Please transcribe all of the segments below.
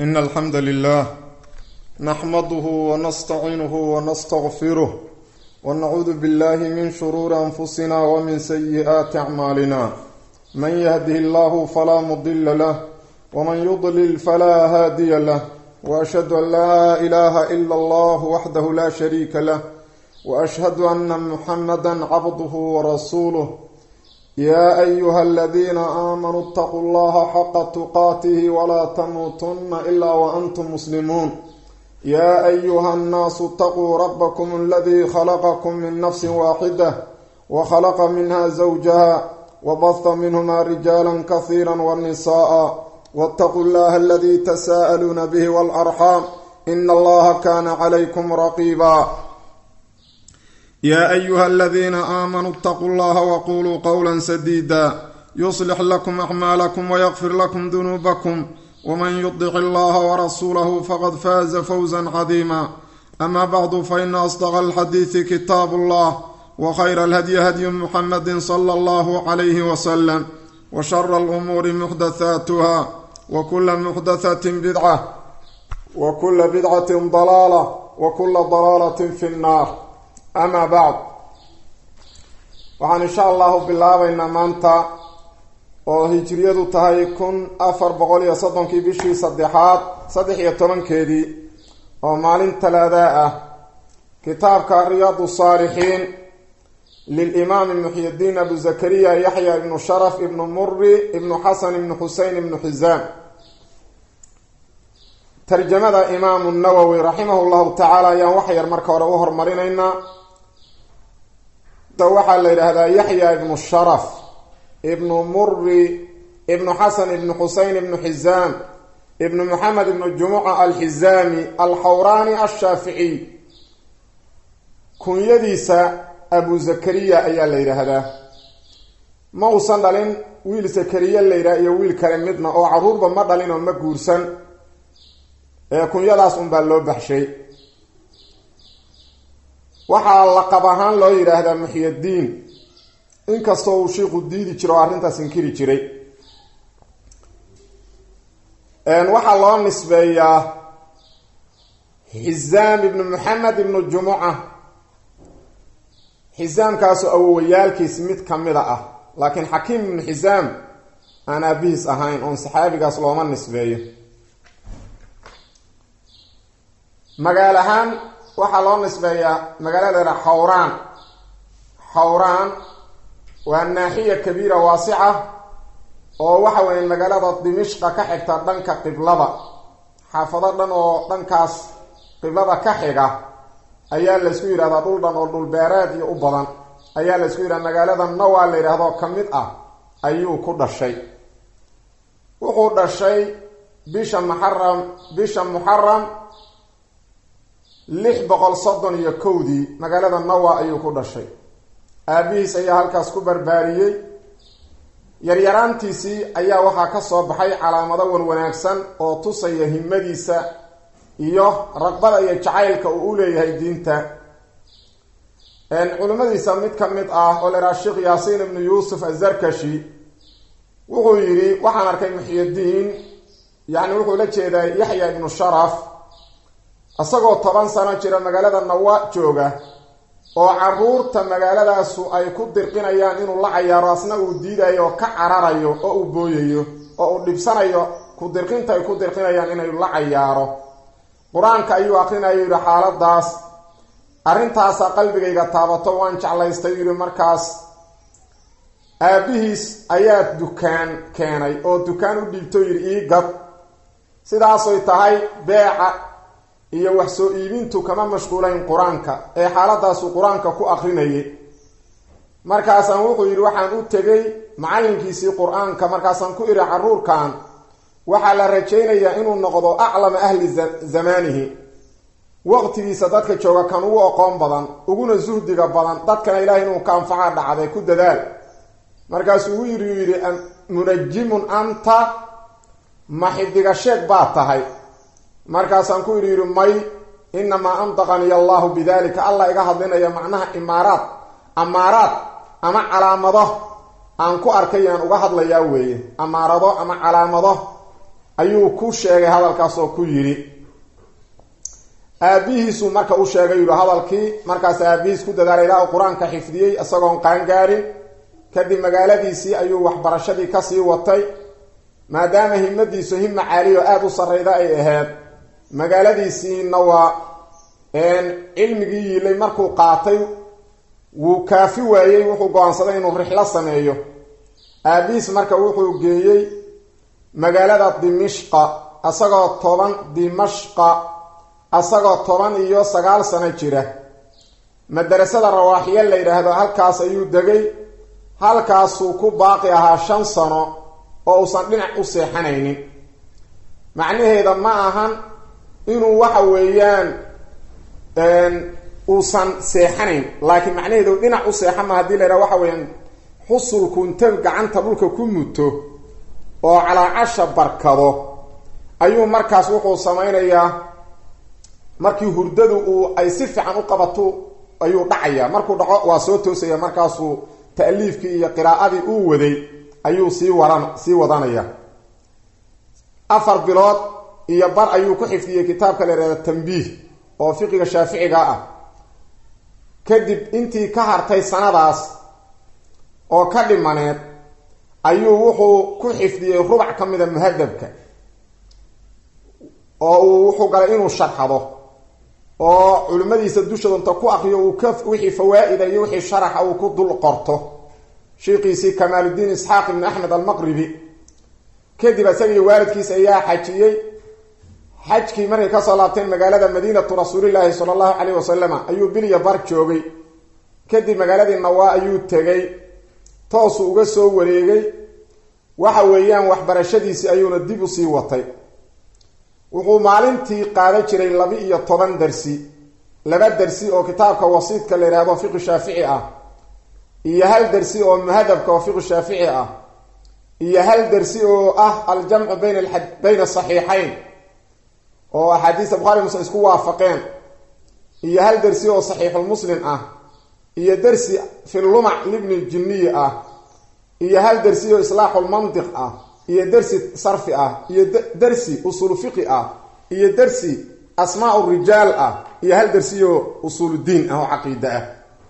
إن الحمد لله نحمده ونستعينه ونستغفره ونعوذ بالله من شرور أنفسنا ومن سيئات أعمالنا من يهده الله فلا مضل له ومن يضلل فلا هادي له وأشهد أن لا إله إلا الله وحده لا شريك له وأشهد أن محمدا عبده ورسوله يا أيها الذين آمنوا اتقوا الله حق تقاته ولا تموتن إلا وأنتم مسلمون يا أيها الناس اتقوا ربكم الذي خلقكم من نفس واحدة وخلق منها زوجها وبث منهما رجالا كثيرا والنساء واتقوا الله الذي تساءلون به والأرحام إن الله كان عليكم رقيبا يا أيها الذين آمنوا اتقوا الله وقولوا قولا سديدا يصلح لكم أعمالكم ويغفر لكم ذنوبكم ومن يطع الله ورسوله فقد فاز فوزا عظيما أما بعد فإن أصدق الحديث كتاب الله وخير الهدي هدي محمد صلى الله عليه وسلم وشر الأمور محدثاتها وكل محدثة بدعة وكل بدعة ضلالة وكل ضلالة في النار amaa bacd waxaan insha allahu bilaabaynaa maanta oo hijriyadu tahay kun afar boqol iyo soddonkii bishii saddexaad saddex iyo tobankeedii oo maalin talaadaa ah kitaabka riyaadu saalixiin lilimaami muxyidiin abu zakariya yaxya ibnu sharaf ibnu muri ibnu xasan ibnu xusein ibnu xisaam tarjamada imaamu nawowi raximahu llahu tacaala ayaan wax yar marka hore u hormarinaynaa waxaa la yidhaahdaa yaxya ibnu sharaf ibnu muri ibnu xasan ibnu xusein ibnu xisaam ibnu maxamed ibnu jumuca alxisaami alxawraani ashaaficiy kunyadiisa abu zakariya ayaa la yidhaahdaa ma uusan dhalin wiil zakariya la yidhaha iyo wiil kale midna oo caruurba ma dhalin oo ma guursan ee kunyadaas unbaa loo baxshay waxaa laqab ahaan loo yidhaahdaa muxyadiin inkastoo uu shiiku diidi jiro oo arrintaas inkiri jiray waxaa loo nisbeeyaa xisaam ibnu maxamed ibnu jumuca xisaamkaasoo awowayaalkiis mid kamida ah laakiin xakiim ibnu xisaam aan aabihiis ahayn oon saxaabigaas looma nisbeeyo magaal ahaan waxaa loo nisbeeyaa magaalada xawraan xawraan waa naaxiya kabiira waasica oo waxa weeye magaalada dimishqa ka xigta dhanka qiblada xaafado dhan oo dhankaas qiblada ka xiga ayaa laysku yidhahdaa dhul dhan oo dhulbeereed iyo u badan ayaa laysku yidhahda magaalada nawaa la yidhaahdo ka mid ah ayuu ku dhashay wuxuu dhashay bisha muxaram bisha muxaram lix boqol soddon iyo kowdii magaalada nawa ayuu ku dhashay aabihiis ayaa halkaas ku barbaariyey yaryaraantiisii ayaa waxaa ka soo baxay calaamado wan wanaagsan oo tusaya himadiisa iyo raqbada iyo jacaylka uu u leeyahay diinta culimmadiisa mid ka mid ah oo laydhaha sheekh yaasiin ibnu yuusuf azarkashi wuxuu yidhi waxaan arkay muxyadiin yacni wuxuu la jeedaa yaxya ibnu sharaf isagoo toban sano jira magaalada nawa jooga oo caruurta magaaladaasu ay ku dirqinayaan inuu la cayaaro asna uu diidayo oo ka cararayo oo uu booyayo oo uu dhibsanayo ku dirqinta ay ku dirqinayaan inay la cayaaro qur-aanka ayuu aqrinayo yidhi xaaladaas arrintaasa qalbigayga taabato waan jeclaystay yidhi markaas aabihiis ayaa dukaan keenay oo dukaan u dhiibto yidhi ii gad sidaasoy tahay beeca iyo wax soo iibintu kama mashquulayn qur-aanka ee xaaladaasuu qur-aanka ku akrinayay markaasaan wuxuu yidhi waxaan u tegay macallinkiisii qur-aanka markaasaan ku idhi caruurkan waxaa la rajaynayaa inuu noqdo aclama ahli zamaanihi waqtigiisa dadka jooga kan ugu aqoon badan uguna suhdiga badan dadkana ilaahay inuu ka anfaca dhacday ku dadaal markaasuu u yidhi yidhi munajimun anta ma xidiga sheeg baad tahay markaasaan ku idhi yidhi may inamaa antaqaniya allahu bidalika allah iga hadlinaya macnaha imaaraad amaaraad ama calaamado aan ku arkay aan uga hadlayaa weeye amaarado ama calaamado ayuu ku sheegay hadalkaas oo ku yidhi aabihiisuu marka u sheegay yidhi hadalkii markaas aabihiis ku dadaalay ilaa uu qur-aanka xifdiyey isagoon qaangaarin kadib magaaladiisii ayuu waxbarashadii kasii watay maadaama himadiisu hima caaliyo aada u sarreyda ay ahayd magaaladiisiina waa cilmigii yiilay markuu qaatay wuu kaafi waayey wuxuu go-aansaday inuu rixlo sameeyo aabihiis marka wuxuu geeyey magaalada dimishqa isagoo toban dimashqa isagoo toban iyo sagaal sano jira madarasada rawaaxiya la yidhaahdo halkaas ayuu degay halkaasuu ku baaqi ahaa shan sano oo uusan dhinac u seexanaynin macnaheeda ma ahan inuu waxa weeyaan uusan seexanayn laakiin macnaheedu dhinac u seexan ma hadii la yidhaha waxa weeyaan xusulku inta gacanta dhulka ku muto oo calaacasha barkado ayuu markaas wuxuu samaynayaa markii hurdadu uu ay si fiican u qabato ayuu dhacayaa markuu dhaco waa soo toosaya markaasuu ta'liifkii iyo qiraa'adii uu waday ayuu sii waran sii wadanaya afar bilood iyo bar ayuu ku xifdiyey kitaabka la yihahda tambiih oo fiqiga shaaficiga ah kadib intii ka hartay sanadaas oo ka dhimaneed ayuu wuxuu ku xifdiyey rubac ka mida muhadabka oo uu wuxuu galay inuu sharxado oo culimmadiisa dushooda inta ku akriyo uu ka wixii fawaa-ida iyo wixii sharaxa uu ku dul qorto sheikhiisii kamaaludiin isxaaq ibni axmed almaqribi kadib isagii waalidkiis ayaa xajiyey xajkii markay kasoo laabteen magaalada madiinatu rasuulilaahi sala allahu caleyh wasalama ayuu bilya bar joogay kadib magaaladii nawaa ayuu tegay toosuu uga soo wareegay waxa weeyaan waxbarashadiisii ayuuna dib usii watay wuxuu maalintii qaadan jiray laba iyo toban darsi laba darsi oo kitaabka wasiidka la yidhahdo fiqi shaafici ah iyo hal darsi oo muhadabka oo fiqi shaafici ah iyo hal darsi oo ah aljamcu bayn bayna asaxiixayn oo axaadiista bukhari muslim isku waafaqeen iyo hal darsi oo saxiixulmuslim ah iyo darsi fi lumac libni jinniyi ah iyo hal darsi oo islaaxulmantiq ah iyo darsi sarfi ah iyo darsi usuulu fiqi ah iyo darsi asmaa rijaal ah iyo hal darsi oo usuuludiin ah oo caqiide ah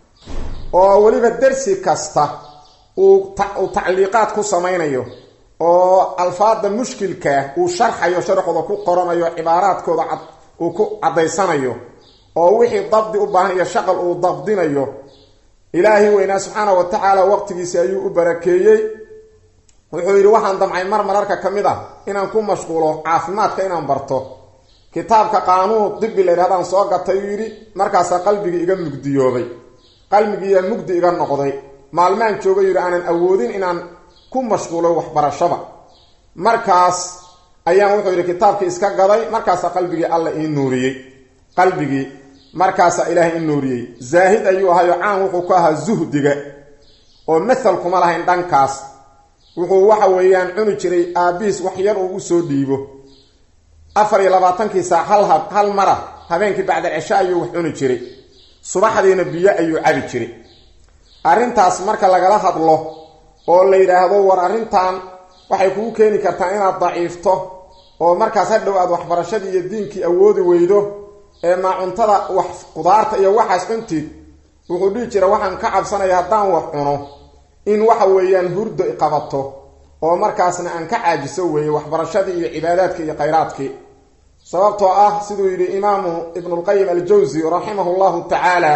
oo weliba darsi kasta uu uu tacliiqaad ku samaynayo oo alfaada mushkilkaa uu sharxayo sharxooda ku qoranayo cibaaraadkooda cad uu ku caddaysanayo oo wixii dabdi u baahan iyo shaqal uu dabdinayo ilaahi weynaa subxaana wa tacaala waqtigiisi ayuu u barakeeyey wuxuu yidhi waxaan damcay mar mararka ka mid ah inaan ku mashquulo caafimaadka inaan barto kitaabka qaanuun dibi la yidhahdaan soo gatay uu yidhi markaasaa qalbigii iga mugdiyoobay qalbigiiyaa mugdi iga noqday maalmaan jooga yidhi aanan awoodin inaan ku mashquulo waxbarashada markaas ayaan wuxuu yidhi kitaabkii iska gaday markaasaa qalbigii alla ii nuuriyey qalbigii markaasaa ilaahay ii nuuriyey zaahid ayuu ahayo caan wuxuu ku ahaa zuhdiga oo mathal kuma lahayn dhankaas wuxuu waxa weeyaan cuni jiray aabihiis wax yar uu usoo dhiibo afar iyo labaatankii saac hal hal mara habeenkii bacdal cisho ayuu wax cuni jiray subaxdiina biyo ayuu cabi jiray arrintaas marka lagala hadlo oo la yidhaahdo war arrintan waxay kugu keeni kartaa inaad daciifto oo markaas hadhow aad waxbarashadii iyo diinkii awoodi weydo ee maacuntada wax qudaarta iyo waxaas cuntid wuxuu dhihi jira waxaan ka cabsanaya haddaan wax cuno in waxa weeyaan hurdo iqabato oo markaasna aan ka caajiso weeye waxbarashadii iyo cibaadaadkii iyo khayraadkii sababtoo ah siduu yidhi imaamu ibnulqayim aljawsi raximahu llahu tacaala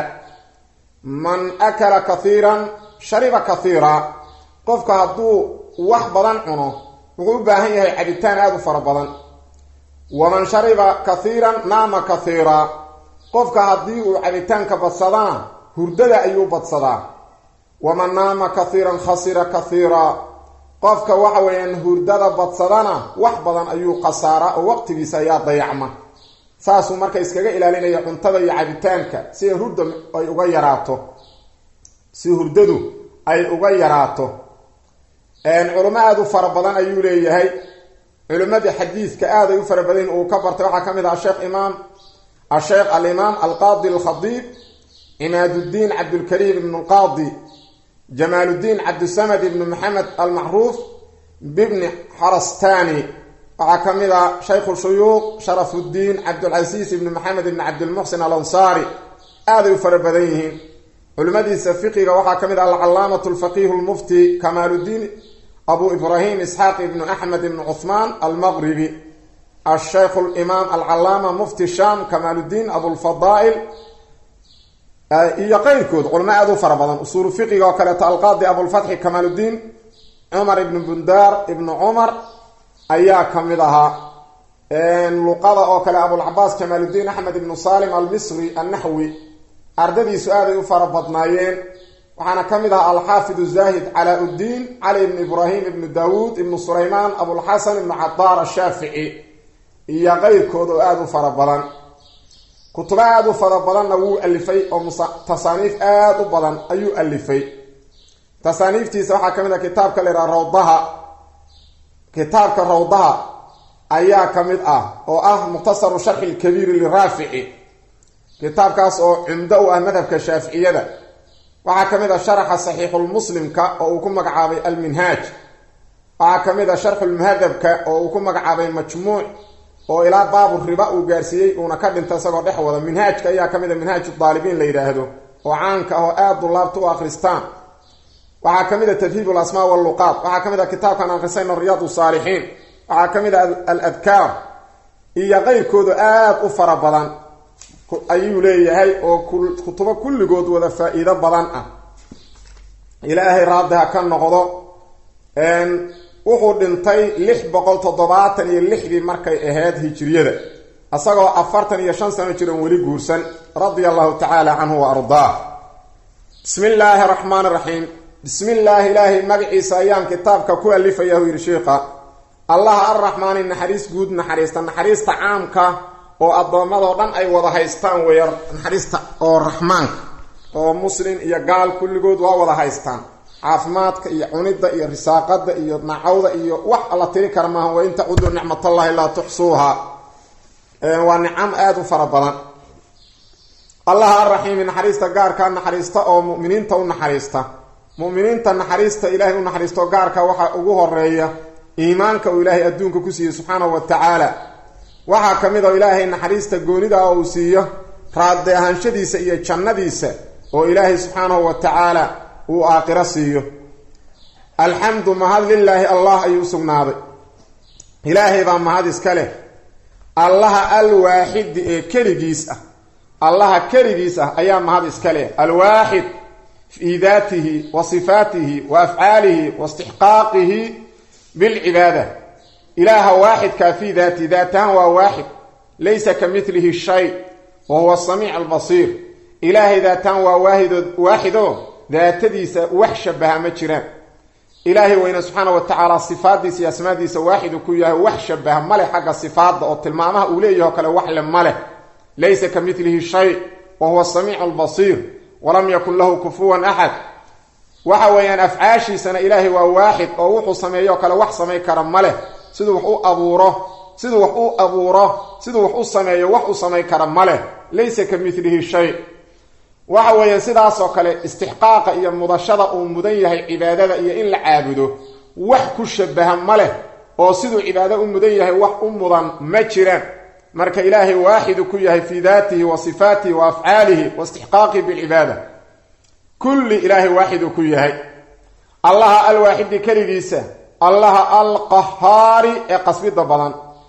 man akala kathiiran shariba kathiira qofka hadduu wax badan cuno wuxuu u baahan yahay cabitaan aada u fara badan waman shariba kathiiran naama kathiira qofka haddii uu cabitaanka badsadana hurdada ayuu badsadaa waman naama kathiiran khasira kathiira qofka waxa weeyaan hurdada badsadana wax badan ayuu khasaaraa oo waqtigiisa ayaa dayacma saasuu marka iskaga ilaalinaya cuntada iyo cabitaanka si hurda ay uga yaraato si hurdadu ay uga yaraato culimo aada u fara badan ayuu leeyahay culimmadii xadiidka aaday u fara badan uu ka bartay waxaa ka mid ah asheekh imaam asheekh alimaam alqaadi alkhadiib cimaaduddiin cabdulkariim ibn lqaadi jamaaluddiin cabdisamad ibn maxamed almacruuf bibni xarastani waxaa ka mid a shaykhu shuyuuq sharafudiin cabdulcasiis ibni maxamed ibni cabdilmuxsin alansaari aaday u fara badan yihiin culimmadiisa fiqiga waxaa ka mid ah alcalaamatu lfaqiihu lmufti kamaaludiin abu ibraahim isxaaq ibnu axmed ibnu cuhmaan almaqribi ashaykhu limaam alcalaama mufti sham kamaaludiin abulfadaa'il iyo qeyrkood culimo aada u fara badan usuulu fiqiga oo kaleeto alqaadi abulfatxi kamaaludiin cumar ibnu bundaar ibnu cumar ayaa ka mid ahaa luqada oo kale abulcabaas jamaaludiin axmed ibnu salim almisri annaxwi ardadiisu aaday u fara badnaayeen waxaana ka mid ahaa alxaafid zaahid calaa uddiin cali ibnu ibraahim ibnu daawuud ibnu sulaymaan abulxasan ibnu cadaar ashaafici iyo qeyrkood oo aada u fara badan kutubo aada u fara badanna wuu alifay oo tasaaniif aada u badan ayuu alifay tasaaniiftiisa waxaa ka mid ah kitaabka la yidhaha rawdaha kitaabka rawdaha ayaa ka mid ah oo ah mukhtasaru sharxi lkabiiri liraafici kitaabkaas oo cumdo u ah madhabka shaaficiyada waxaa ka mid ah sharaxa saxiixulmuslimka oo uu ku magacaabay alminhaaj waxaa ka mid ah sharxulmuhadabka oo uu ku magacaabay majmuuc oo ilaa baabu riba uu gaarsiiyey uuna ka dhinta isagoo dhex wada minhaajka ayaa ka mid a minhaaj daalibiin la yidhaahdo oo caanka ah oo aada dulaabta u akhristaan waxaa ka mid a tadhiib alasmaa walluqaat waxaa ka mid a kitaabkan akhrisayno riyaad saalixiin waxaa ka mid a aladkaar iyo qeyrkooda aada u fara badan ayuu leeyahay oo kutubo kulligood wada faa-iido badan ah ilaahay raadi ha ka noqdo wuxuu dhintay lix boqol toddobaatan iyo lixdii markay ahayd hijiriyada isagoo afartan iyo shan sano jiran weli guursan radia allahu tacaala canhu wa ardaah bismi illaahi araxmaan raxiim bismi illaahi ilaahay magaciisa ayaan kitaabka ku alifaya hu yidhi sheikha allaha arraxmaani naxariis guud naxariista naxariista caamka oo addoommadoo dhan ay wada haystaan weya naxariista oo raxmaanka oo muslim iyo gaal kulligood waa wada haystaan caafimaadka iyo cunidda iyo risaaqada iyo nacawda iyo wax la tiri kara maaha wa in tacudu nicmatallahi laa tuxsuuha waa nicam aada u fara badan allaha arraxiimi naxariista gaarkaa naxariista oo muminiinta u naxariista muminiinta naxariista ilaahay u naxariisto gaarka waxaa ugu horeeya iimaanka uu ilaahay adduunka ku siiyey subxaanahu wa tacaala waxaa ka mid oo ilaahay naxariista goonida oo uu siiyo raadi ahaanshadiisa iyo jannadiisa oo ilaahay subxaanahu wa tacaala uu aakhiro siiyo alxamdu mahad lilaahi allah ayuu u sugnaaday ilaahay baa mahad iska leh allaha alwaaxidi ee keligiis ah allaha keligiis ah ayaa mahad iska leh alwaaxid fii daatihi wa sifaatihi wa afcaalihi wa istixqaaqihi bilcibaada ilaaha waaxidkaa fii daatihi daatahaan waa waaxid laysa ka milihi shay wa huwa samiic albasiir ilaahay daatahaan waa waahid waaxido daatadiisa wax shabaha ma jiraan ilaahay weyne subxaana wa tacaala sifaadiisa iyo asmaadiisa waaxidu ku yahay wax shabaha maleh xagga sifaadda oo tilmaamaha uu leeyaho kale wax le ma leh laysa ka milihi shay wa huwa samiicu albasiir walam yakun lahu kufuwan axad waxa weeyaan afcaashiisana ilaahay waa waaxid oo wuxuu sameeyo kale wax samay kara ma leh siduu wax u abuuro siduu wax u abuuro siduu wax u sameeyo wax u samay kara ma leh laysa ka milihi shay waxa weeye sidaasoo kale istixqaaqa iyo mudashada uu mudan yahay cibaadada iyo in la caabudo wax ku shabaha ma leh oo siduu cibaado u mudan yahay wax u mudan ma jiraan marka ilaahay waaxidu ku yahay fii daatihi wa sifaatihi wa afcaalihi wa istixqaaqihi bilcibaada kulli ilaahay waaxidu ku yahay allaha alwaaxidi keligiisa allaha alqahaari ee qasbida badan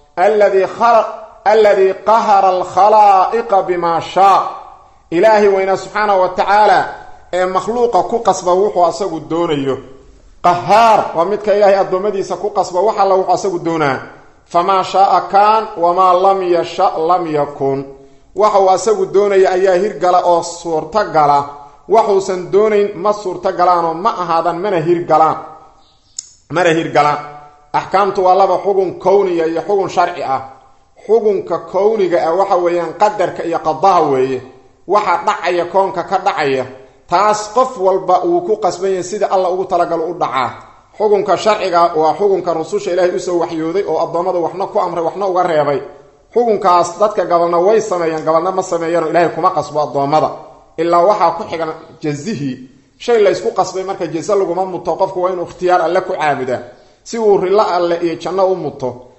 alladii qahara alkhalaa'iqa bimaa shaa ilaahay weynaa subxaanahu wa tacaala ee makhluuqa ku qasba wuxuu asagu doonayo qahaar waa midka ilaahay addoommadiisa ku qasba wax alla wuxuu asagu doonaa famaa shaaa kaan wamaa lam yasha lam yakun waxuu asagu doonaya ayaa hirgala oo suurtogala waxuusan doonayn ma suurtogalaanoo ma ahaadan mana hirgalaan mana hirgalaan axkaamtu waa laba xugun kowniya iyo xugun sharci ah xugunka kowniga ah waxa weeyaan qadarka iyo qadaha weeye waxa dhacaya koonka ka dhacaya taas qof walba uu ku qasban yahay sida alla ugu talagalo u dhacaa xukunka sharciga waa xukunka rususha ilaahay usoo waxyooday oo addoommada waxna ku amray waxna uga reebay xukunkaas dadka gabalna way sameeyaan gabalna ma sameeyaanoo ilaahay kuma qasbo addoommada ilaa waxaa ku xigan jazihii shay laysku qasbay marka jaze laguma muto qofku waa inuu ikhtiyaar alle ku caabudaa si uu rilo alle iyo janno u muto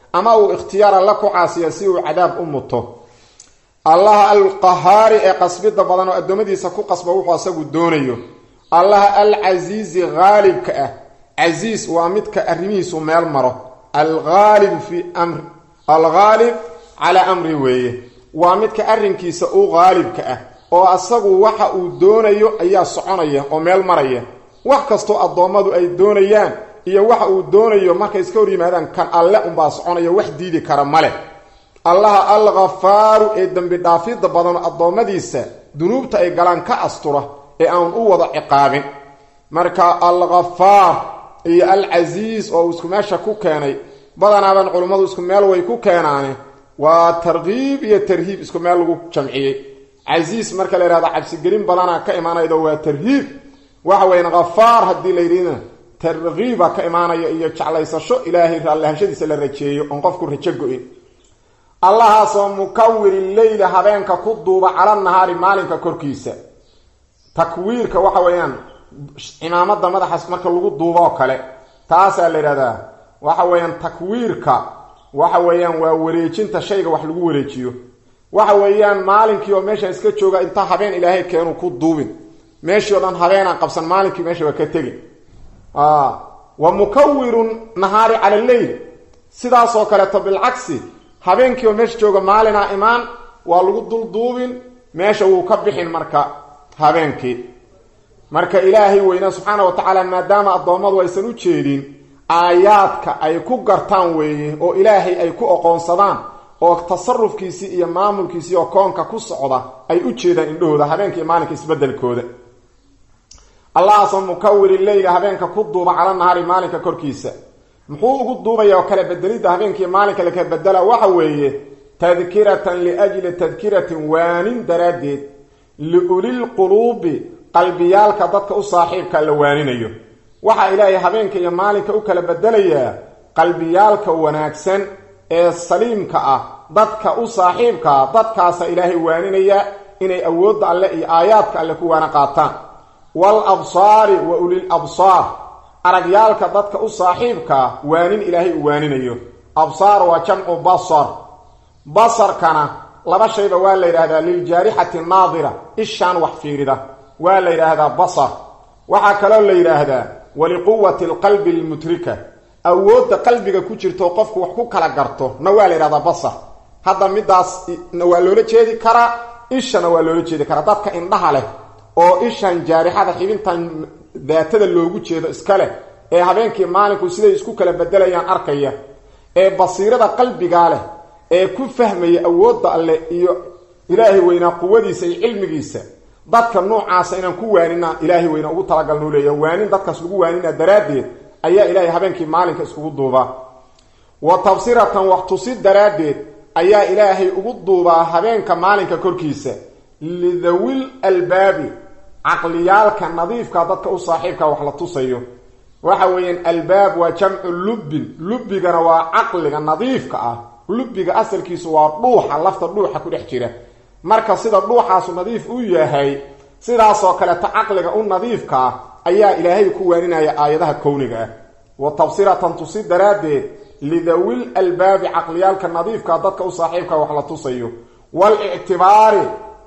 ama uu ikhtiyaar alla ku caasiya si uu cadaab u muto allaha alqahaari ee qasbida badan oo addoommadiisa ku qasba wuxuu asagu doonayo allaha alcasiizi haalibka ah casiis waa midka arrimihiisu meel maro alaalib fi mri alghaalib calaa amri weeye waa midka arrinkiisa u haalibka ah oo asagu waxa uu doonayo ayaa soconaya oo meel maraya wax kastoo addoommadu ay doonayaan iyo waxa uu doonayo markay iska hor yimaadaan kan alle unbaa soconaya wax diidi kara maleh allaha alghafaaru ee dembi dhaafidda badan addoommadiisa dunuubta ay galaan ka astura ee aan u wada ciqaabin marka alghafaar iyo alcasiis oo uu isku meesha ku keenay badanaaban culimmadu isku meel way ku keenaane waa tarkiib iyo tarhiib isku meel lagu jamciyey casiis marka la yihahdo cabsigelin badana ka imaanaydo waa tarhiib waxa weyan khafaar haddii la yidhina tarkiiba ka imaanaya iyo jeclaysasho ilaahay raallahashadiisa la rajeeyo oon qofku rajo go-in allahaasoo mukawiri leyla habeenka ku duuba cala nahaari maalinka korkiisa takwiirka waxa weeyaan cimaamada madaxaas marka lagu duubo oo kale taasaa la yidhahdaa waxa weeyaan takwiirka waxa weeyaan waa wareejinta shayga wax lagu wareejiyo waxa weeyaan maalinkii oo meesha iska jooga inta habeen ilaahay keenu ku duubin meeshii o dhan habeenaan qabsan maalinkii meesha waa ka tegin wa mukawirun nahaari cala leyl sidaasoo kaleeto bilcagsi habeenkii oo meesha jooga maalinaa imaan waa lagu dulduubin meesha wuu ka bixin marka habeenkii marka ilaahay weynaa subxaana wa tacaala maadaama addoommadu aysan u jeedin aayaadka ay ku gartaan weeye oo ilaahay ay ku oqoonsadaan oo tasarufkiisii iyo maamulkiisii oo koonka ku socda ay u jeedaan indhahooda habeenka iyo maalinka isbedelkooda allahaasoo mukawiri leyla habeenka ku duuba cala nahaari maalinka korkiisa muxuu ugu duubaya oo kale bedelidda habeenkaiyo maalinka la kala bedela waxa weeye tadkiratan liajli tadkiratin waanin daraaddeed liulilquluubi qalbiyaalka dadka u saaxiibka la waaninayo waxaa ilaahay habeenka iyo maalinka u kala bedelayaa qalbiyaalka wanaagsan ee saliimka ah dadka u saaxiibkaa dadkaasa ilaahay waaninaya inay awoodda alle iyo aayaadka alle ku waana qaataan wal absaari wa ulil absaar aragyaalka dadka u saaxiibkaa waanin ilaahay u waaninayo absaar waa jamcu basar basarkana laba shayba waa la yidhaahdaa liljaarixati naadira ishaan wax fiirida waa la yidhaahdaa basar waxaa kaloo la yidhaahdaa waliquwati alqalbi almutrika awoodda qalbiga ku jirto qofku wax ku kala garto na waa la yidhahdaa basar hadda midaas na waa loola jeedi karaa ishana waa loola jeedi karaa dadka indhaha leh oo ishan jaarixada xibintan daatada loogu jeedo iska leh ee habeenkii maalinku siday isku kala bedelayaan arkaya ee basiirada qalbigaa leh ee ku fahmaya awoodda alleh iyo ilaahay weynaa quwadiisa iyo cilmigiisa dadka noocaasa inaan ku waanina ilaahay weyna ugu talagalnuu leeya waanin dadkaas lagu waanina daraaddeed ayaa ilaahay habeenkii maalinka iskugu duubaa wa tabsiratan wax tusi daraaddeed ayaa ilaahay ugu duubaa habeenka maalinka korkiisa lidawil albaabi caqliyaalka nadiifka dadka u saaxiibka wax la tusayo waxa weeyaan albaab waa jamcu lubbin lubbigana waa caqliga nadiifka ah lubbiga asalkiisu waa dhuuxa lafta dhuuxa ku dhex jira marka sida dhuuxaasu nadiif u yahay sidaasoo kaleeta caqliga u nadiifka ah ayaa ilaahay ku waaninaya aayadaha kowniga ah wa tabsiratan tusi daraaddeed lidawil albaabi caqliyaalka nadiifka dadka u saaxiibka wax la tusayo walictibaari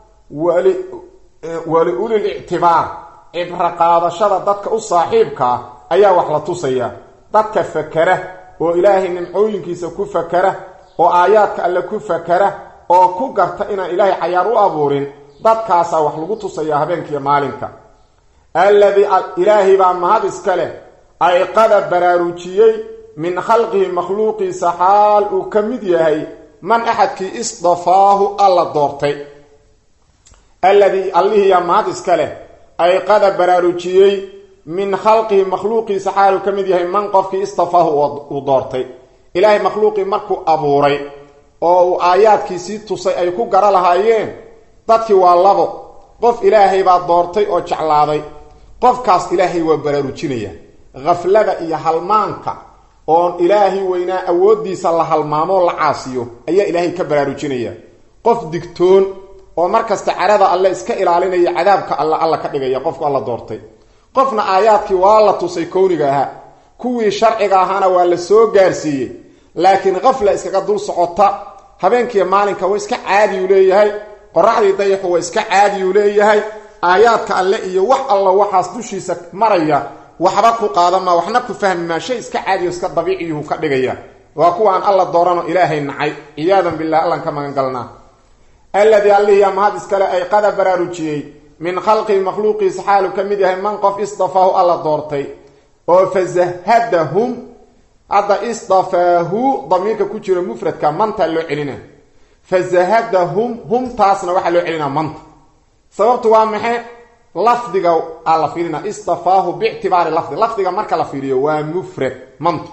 wali ulil ictibaar cibro qaadashada dadka u saaxiibkaa ayaa wax la tusaya dadka fakera oo ilaahay nimcooyinkiisa ku fakera oo aayaadka alle ku fakera oo ku garta inaan ilaahay cayaar u abuurin dadkaasaa wax lagu tusaya habeenkiiyo maalinka alladii ilaahay baa mahad iska leh ayqada baraarujiyey min khalqihi makhluuqiisa xaal uu ka mid yahay man axadkii isdafaahu alla doortay alladii allihiyaa mahad iska leh ayqada baraarujiyey min khalqihi makhluuqiisa xaal uu ka mid yahay man qofkii istafaahu uu doortay ilaahay makhluuqii markuu abuuray oo uu aayaadkiisii tusay ay ku gara lahaayeen dadkii waa labo qof ilaahay baa doortay oo jeclaaday qofkaas ilaahay waa baraarujinaya khaflada iyo halmaanka oon ilaahay weynaa awooddiisa la halmaamoo la caasiyo ayaa ilaahay ka baraarujinaya qof digtoon oo markasta carada alle iska ilaalinaya cadaabka alla alla ka dhigaya qofku alla doortay qofna aayaadkii waa la tusay kowniga ahaa kuwii sharciga ahaana waa la soo gaarsiiyey laakiin kafla iskaga dul socota habeenkiiyo maalinka waa iska caadiyuu leeyahay qoraxdii dayaxu waa iska caadiyuu leeyahay aayaadka alle iyo wax alla waxaas dushiisa maraya waxba ku qaadama waxna ku fahmi maa shay iska caadiyo iska dabiiciyuhu ka dhigaya waa kuwa aan alla doorano ilaahay nacay ciyaadan bilah allan ka magan galnaa alladii allihii amahad iskale ay qada baraarujiyey min khalqii makhluuqiisa xaalu ka mid yahay man qof isdafaahu alla doortay oo fazahadahum hadda isdafaahu damiirka ku jiro mufradka manta loo celina fazahadahum humtaasna waxaa loo celinaa manta sababtu waa maxay lafdiga aa la fiirina istafaahu biictibaari lafdi lafdiga marka la fiiriyo waa mufrad mantu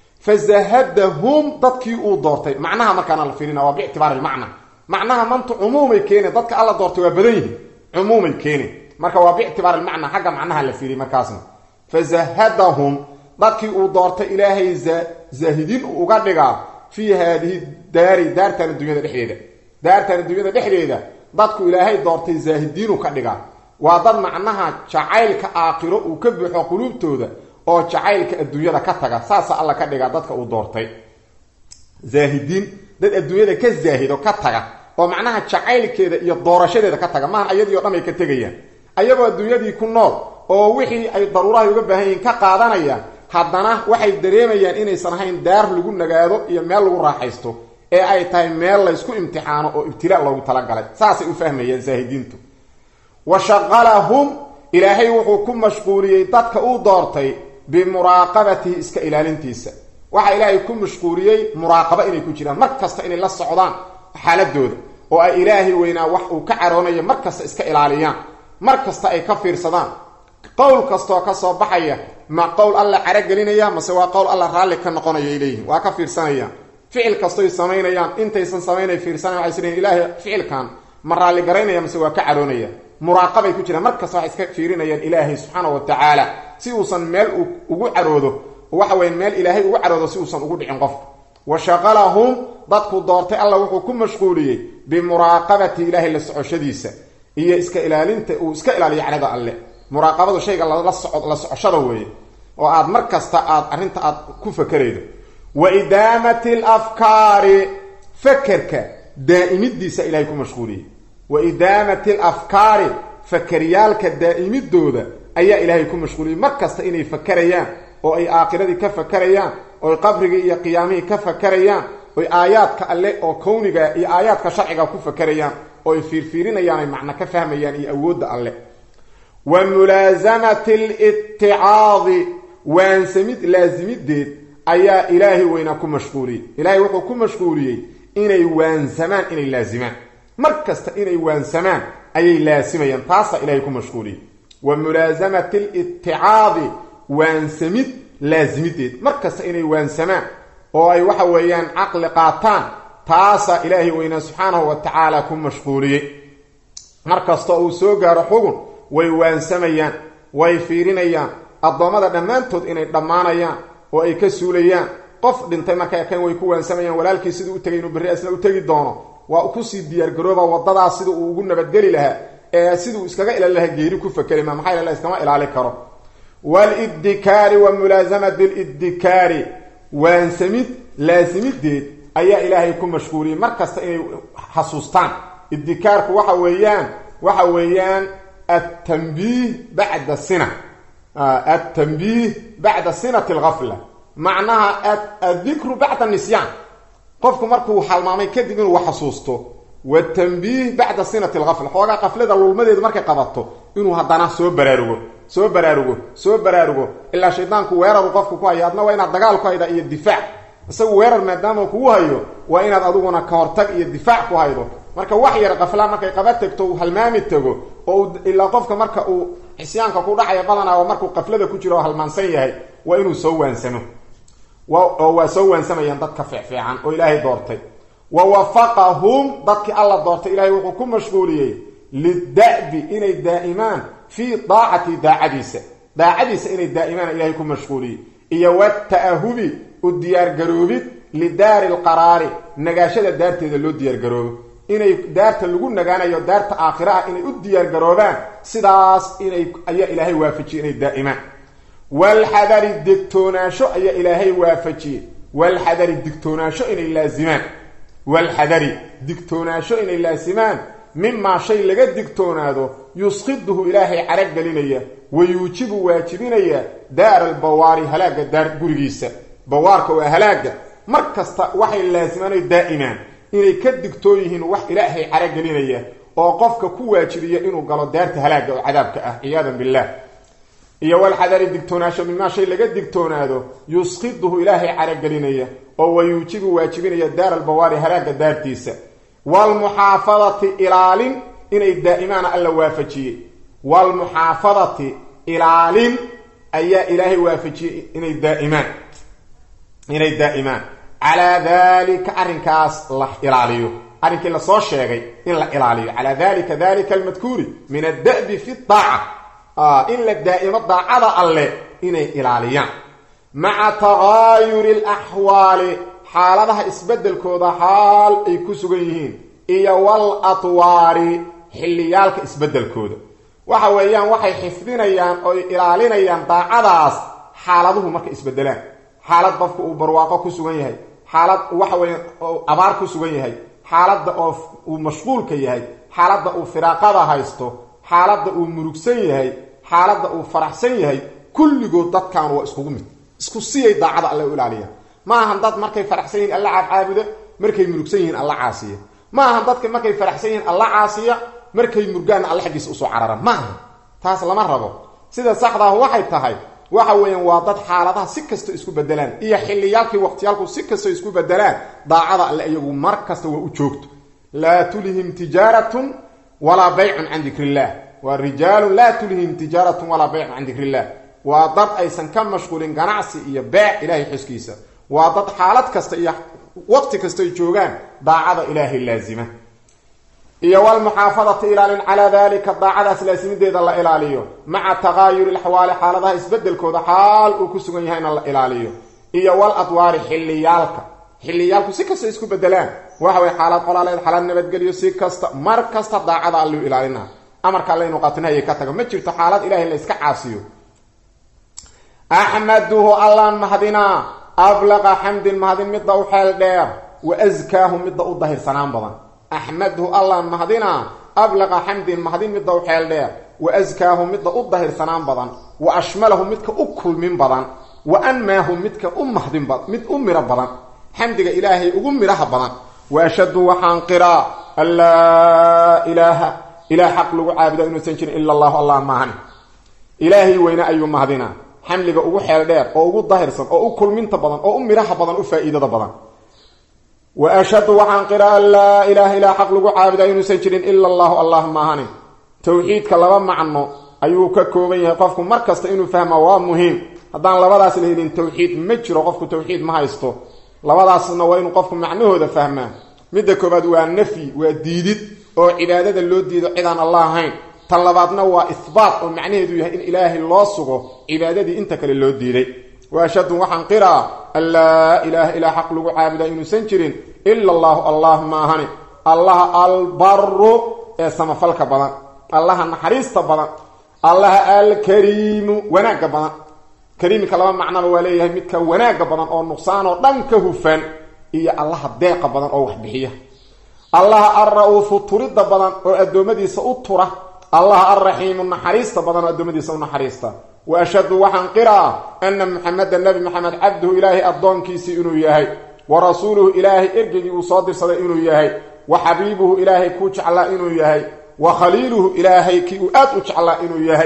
fazahadahum dadkii uu doortay macnaha markaana la fiirina waa biictibaari lmacna macnaha mantu cumuumay keene dadka alla doortay waa badan yihin cumuumay keene marka waa biictibaari lmacna xagga macnaha la fiiriy markaasna fazahadahum dadkii uu doortay ilaahay zaahidiin uu uga dhigaa fii haadihi daari daartan addunyada dhexdeeda daartan addunyada dhexdeeda dadku ilaahay doortay zaahidiinu ka dhigaa waa dad macnaha jacaylka aakhiro uu ka buuxo quluubtooda oo jacaylka adduunyada ka taga saasa alla ka dhigaa dadka uu doortay zaahidiin dad adduunyada ka zaahido ka taga oo macnaha jacaylkeeda iyo doorashadeeda ka taga maahan ayadii o dhan ay ka tegayaan ayagoo adduunyadii ku nool oo wixii ay daruurahay uga baahan yihiin ka qaadanaya haddana waxay dareemayaan inaysan ahayn daar lagu nagaado iyo meel lagu raaxaysto ee ay tahay meel laysku imtixaano oo ibtilaa loogu talagalay saasay u fahmayaan zaahidiintu wa shaqalahum ilaahay wuxuu ku mashquuliyey dadka uu doortay bimuraaqabatihi iska ilaalintiisa waxaa ilaahay ku mashquuliyey muraaqabo inay ku jiraan mar kasta inay la socdaan xaaladooda oo ay ilaahay weynaa wax uu ka caroonayo mar kasta iska ilaaliyaan mar kasta ay ka fiirsadaan qowl kastaoo ka soo baxaya ma qowl alla carogelinaya mase waa qowl alla raalli ka noqonaya ay leeyihin waa ka fiirsanayaan ficil kastoy samaynayaan intaysan samaynay fiirsanaya waxay isleeyihin ilaahay ficilkan ma raalli garaynaya mase waa ka caroonaya muraaqabay ku jiraan mar kasta waxay iska fiirinayaan ilaahay subxaana wa tacaala si uusan meel ugu caroodo waxa weya meel ilaahay ugu caroodo si uusan ugu dhicin qofka wa shaqalahum dadku doortay alla wuxuu ku mashquuliyey bimuraaqabati ilaahay la socoshadiisa iyo iska ilaalinta uu iska ilaaliyo cadhada alle muraaqabadu shayga la soco la socoshada weeye oo aad mar kasta aad arrinta aad ku fakeraydo wa idaamati alafkaari fakerka daa'imidiisa ilahay ku mashquuliyey wa idaamati alafkaari fakeryaalka daa'imidooda ayaa ilaahay ku mashquuliyey mar kasta inay fakerayaan oo ay aakiradii ka fakerayaan oy qabrigii iyo qiyaamihii ka fakerayaan oy aayaadka alle oo kowniga iyo aayaadka sharciga ku fakerayaan oo ay fiirfiirinayaan ay macno ka fahmayaan iyo awoodda alle wa mulaasamati litticaadi waansamid laasimideed ayaa ilaahay weynaa ku mashquuliyey ilaahay wuxuu ku mashquuliyey inay waansamaan inay laasimaan mar kasta inay waansamaan ayay laasimayaan taasaa ilaahay ku mashquuliyey wa mulaasamati litticaadi waansamid laasimideed mar kasta inay waansamaan oo ay waxa weeyaan caqli qaataan taasaa ilaahay weynaa subxaanahu wa tacaala ku mashquuliyey mar kasta uu soo gaaro xugun way waansamayaan way fiirinayaan addoommada dhammaantood inay dhammaanayaan oo ay ka suulayaan qof dhintay markay arkeen way ku waansamayaan walaalkii siduu u tegay inuu berri asna u tegi doono waa kusii diyaargarooba waddadaas sida uu ugu nabadgeli lahaa ee siduu iskaga ilaalin lahaa geeri ku fakeri ma maxaa la iskama ilaali karo waalidikaari wa mulaasamati lidikaari waansamid laasimideed ayaa ilaahay ku mashquuliyey mar kasta inay xasuustaan idikaarku waxa weeyaan waxa weeyaan altanbiih bacda sina altanbiih bacda sinati algafla macnaha addikru bacda nisyaan qofku markuu halmaamay kadib inuu wax xasuusto watanbiih bacda sinati algafla xoogaa qaflada lulmadeedu markay qabato inuu haddana soo baraarugo soo baraarugo soo baraarugo ilaa shaydaanku weeraru qofku ku hayo adna waa inaad dagaal ku hayda iyo difaac isagu weerar maadaama kugu hayo waa inaad adiguna ka hortag iyo difaac ku haydo marka wax yar qafla markay qaba tegto uu halmaami tago oo ilaa qofka marka uu xisyaanka ku dhacaya badanaa oo markuu qaflada ku jiro oo halmaansan yahay waa inuu soo waansamo oo waa soo waansamayaan dadka fiicfiican oo ilaahay doortay wa wafaqahum dadkii alla doortay ilaahay wuxuu ku mashquuliyey lida'bi inay daa'imaan fii daacati daacadiisa daacadiisa inay daa'imaan ilaahay ku mashquuliyey iyo wata'ahubi u diyaargaroobid lidaari lqaraari nagaashada daarteeda loo diyaargaroobo inay daarta lagu nagaanayo daarta aakhira ah inay u diyaargaroobaan sidaas inay ayaa ilaahay waafajiyey inay daa'imaan walxadari degtoonaasho ayaa ilaahay waafajiyey walxadari digtoonaasho inay laasimaan walxadari digtoonaasho inay laasimaan mimaa shay laga digtoonaado yusqiduhu ilaahay carag gelinaya wa yuujibu waajibinaya daara albawaari halaagga daar gurigiisa bawaarka waa halaagga mar kasta waxay laasimaanay daa'imaan inay ka digtoon yihiin wax ilaahay carag gelinaya oo qofka ku waajibiya inuu galo daarta halaagga oo cadaabka ah ciyaadan billaah iyo walxadari digtoonaasho mimaa shay laga digtoonaado yusqiduhu ilaahay caraggelinaya oo wa yuujibu waajibinaya daara albawaari halaagga daartiisa waalmuxaafadati ilaalin inay daa'imaana alla waafajiyey waalmuxaafadati ilaalin ayaa ilaahay waafajiyey inay daaimaan inay daa'imaan calaa daalika arrinkaas la ilaaliyo arrinkii lasoo sheegay in la ilaaliyo calaa dalika dalika almadkuuri min adda'bi fi daaca in la daa'imo daacada alle inay ilaaliyaan maca tagaayuri alaxwaali xaaladaha isbeddelkooda xaal ay ku sugan yihiin iyo wal atwaari xilliyaalka isbeddelkooda waxa weeyaan waxay xifdinayaan oy ilaalinayaan daacadaas xaaladuhu markay isbedelaan xaalad qofka uu barwaaqo ku sugan yahay xaalad waxa weya abaar ku sugan yahay xaaladda oo uu mashquulka yahay xaaladda uu firaaqada haysto xaaladda uu murugsan yahay xaaladda uu faraxsan yahay kulligood dadkan waa iskugu mid isku siyay daacada alle u ilaaliyaan ma ahan dad markay faraxsan yihiin alla caabcaabuda markay murugsan yihiin alla caasiya ma ahan dadka markay faraxsan yihiin alla caasiya markay murgaanna alla xaggiisa usoo carara ma aha taas lama rabo sida saxdaah waxay tahay waxa weeyaan waa dad xaaladaha si kastoo isku bedelaan iyo xilliyaalkii waqtiyaalku si kastoo isku bedelaan daacada alle iyagu mar kasta waa u joogto laa tulhim tijaaratun walaa baycun can dikri illah waa rijaalun laa tulhim tijaaratun walaa baycun can dikri illah waa dad aysan ka mashquulin ganacsi iyo beec ilaahay xuskiisa waa dad xaalad kasta iyo waqti kastoy joogaan daacada ilaahay laazima iyo walmuxaafadati ilaalin calaa dalika daacadaas laasimideeda la ilaaliyo maca taqaayuri laxwaali xaaladaha isbedelkooda xaal uu ku sugan yahayna la ilaaliyo iyo wal adwaari xilliyaalka xilliyaalku si kasta isku bedelaan waxa way xaalad qolaaleed xaalad nabadgelyo si kasta mar kasta daacada alluu ilaalina amarka alla inu qatinahaya ka tago ma jirto xaalad ilaahay la iska caasiyo axmaduhu allaan mahadinaa ablaqa xamdin mahadin midda u xeel dheer wa askaahu midda u dahirsanaan badan axmaduhu allaan mahadinaa ablaqa xamdin mahadin midda u xeel dheer wa askaahu midda u dahirsanaan badan wa ashmalahu midka u kulmin badan wa anmaahu midka u mahdin mid u miro badan xamdiga ilaahay ugu midhaha badan wa ashhadu waxaan qiraa an laa ilaaha ilaah xaq lagu caabuda inuusan jirin ila allahu allah maahan ilaahay weyne ayuu mahadinaa xamliga ugu xeel dheer oo ugu dahirsan oo u kulminta badan oo u midhaha badan u faa-iidada badan wa ashhadu waxaan qiraa an laa ilaaha ilaa xaq lagu caabudaa inuusan jirin ila allahu allah maahani towxiidka laba macno ayuu ka kooban yahay qofku mar kasta inuu fahma waa muhiim haddaan labadaas la helin towxiid ma jiro qofku towxiid ma haysto labadaasna waa inuu qofku macnahooda fahmaa midda koobaad waa nafyi waa diidid oo cibaadada loo diido cidaan allah ahayn tan labaadna waa ihbaat oo macnaheedu yahay in ilaahay loo sugo cibaadadii inta kale loo diiday wa ashhadu waxaan qiraa an laa ilaaha ilaa xaq lagu caabudaa inuusan jirin ila allahu allah maahani allaha albaru ee samafalka badan allaha naxariista badan allaha alkariimu wanaagga badan kariimka laba macnaba waa leeyahay midka wanaagga badan oo nuqsaan oo dhan ka hufan iyo allaha deeqa badan oo wax bixiya allaha alra-uufu turidda badan oo addoommadiisa u tura allaha alraxiimu naxariista badan oo addoommadiisa u naxariista wa ashhadu waxaan qiraa ana muxameda nebi maxamed cabduhu ilaahay addoonkiisii inuu yahay wa rasuuluhu ilaahay ergeygii uu soo dirsaday inuu yahay wa xabiibuhu ilaahay kuu jeclaa inuu yahay wa khaliiluhu ilaahay kii uu aad u jeclaa inuu yahay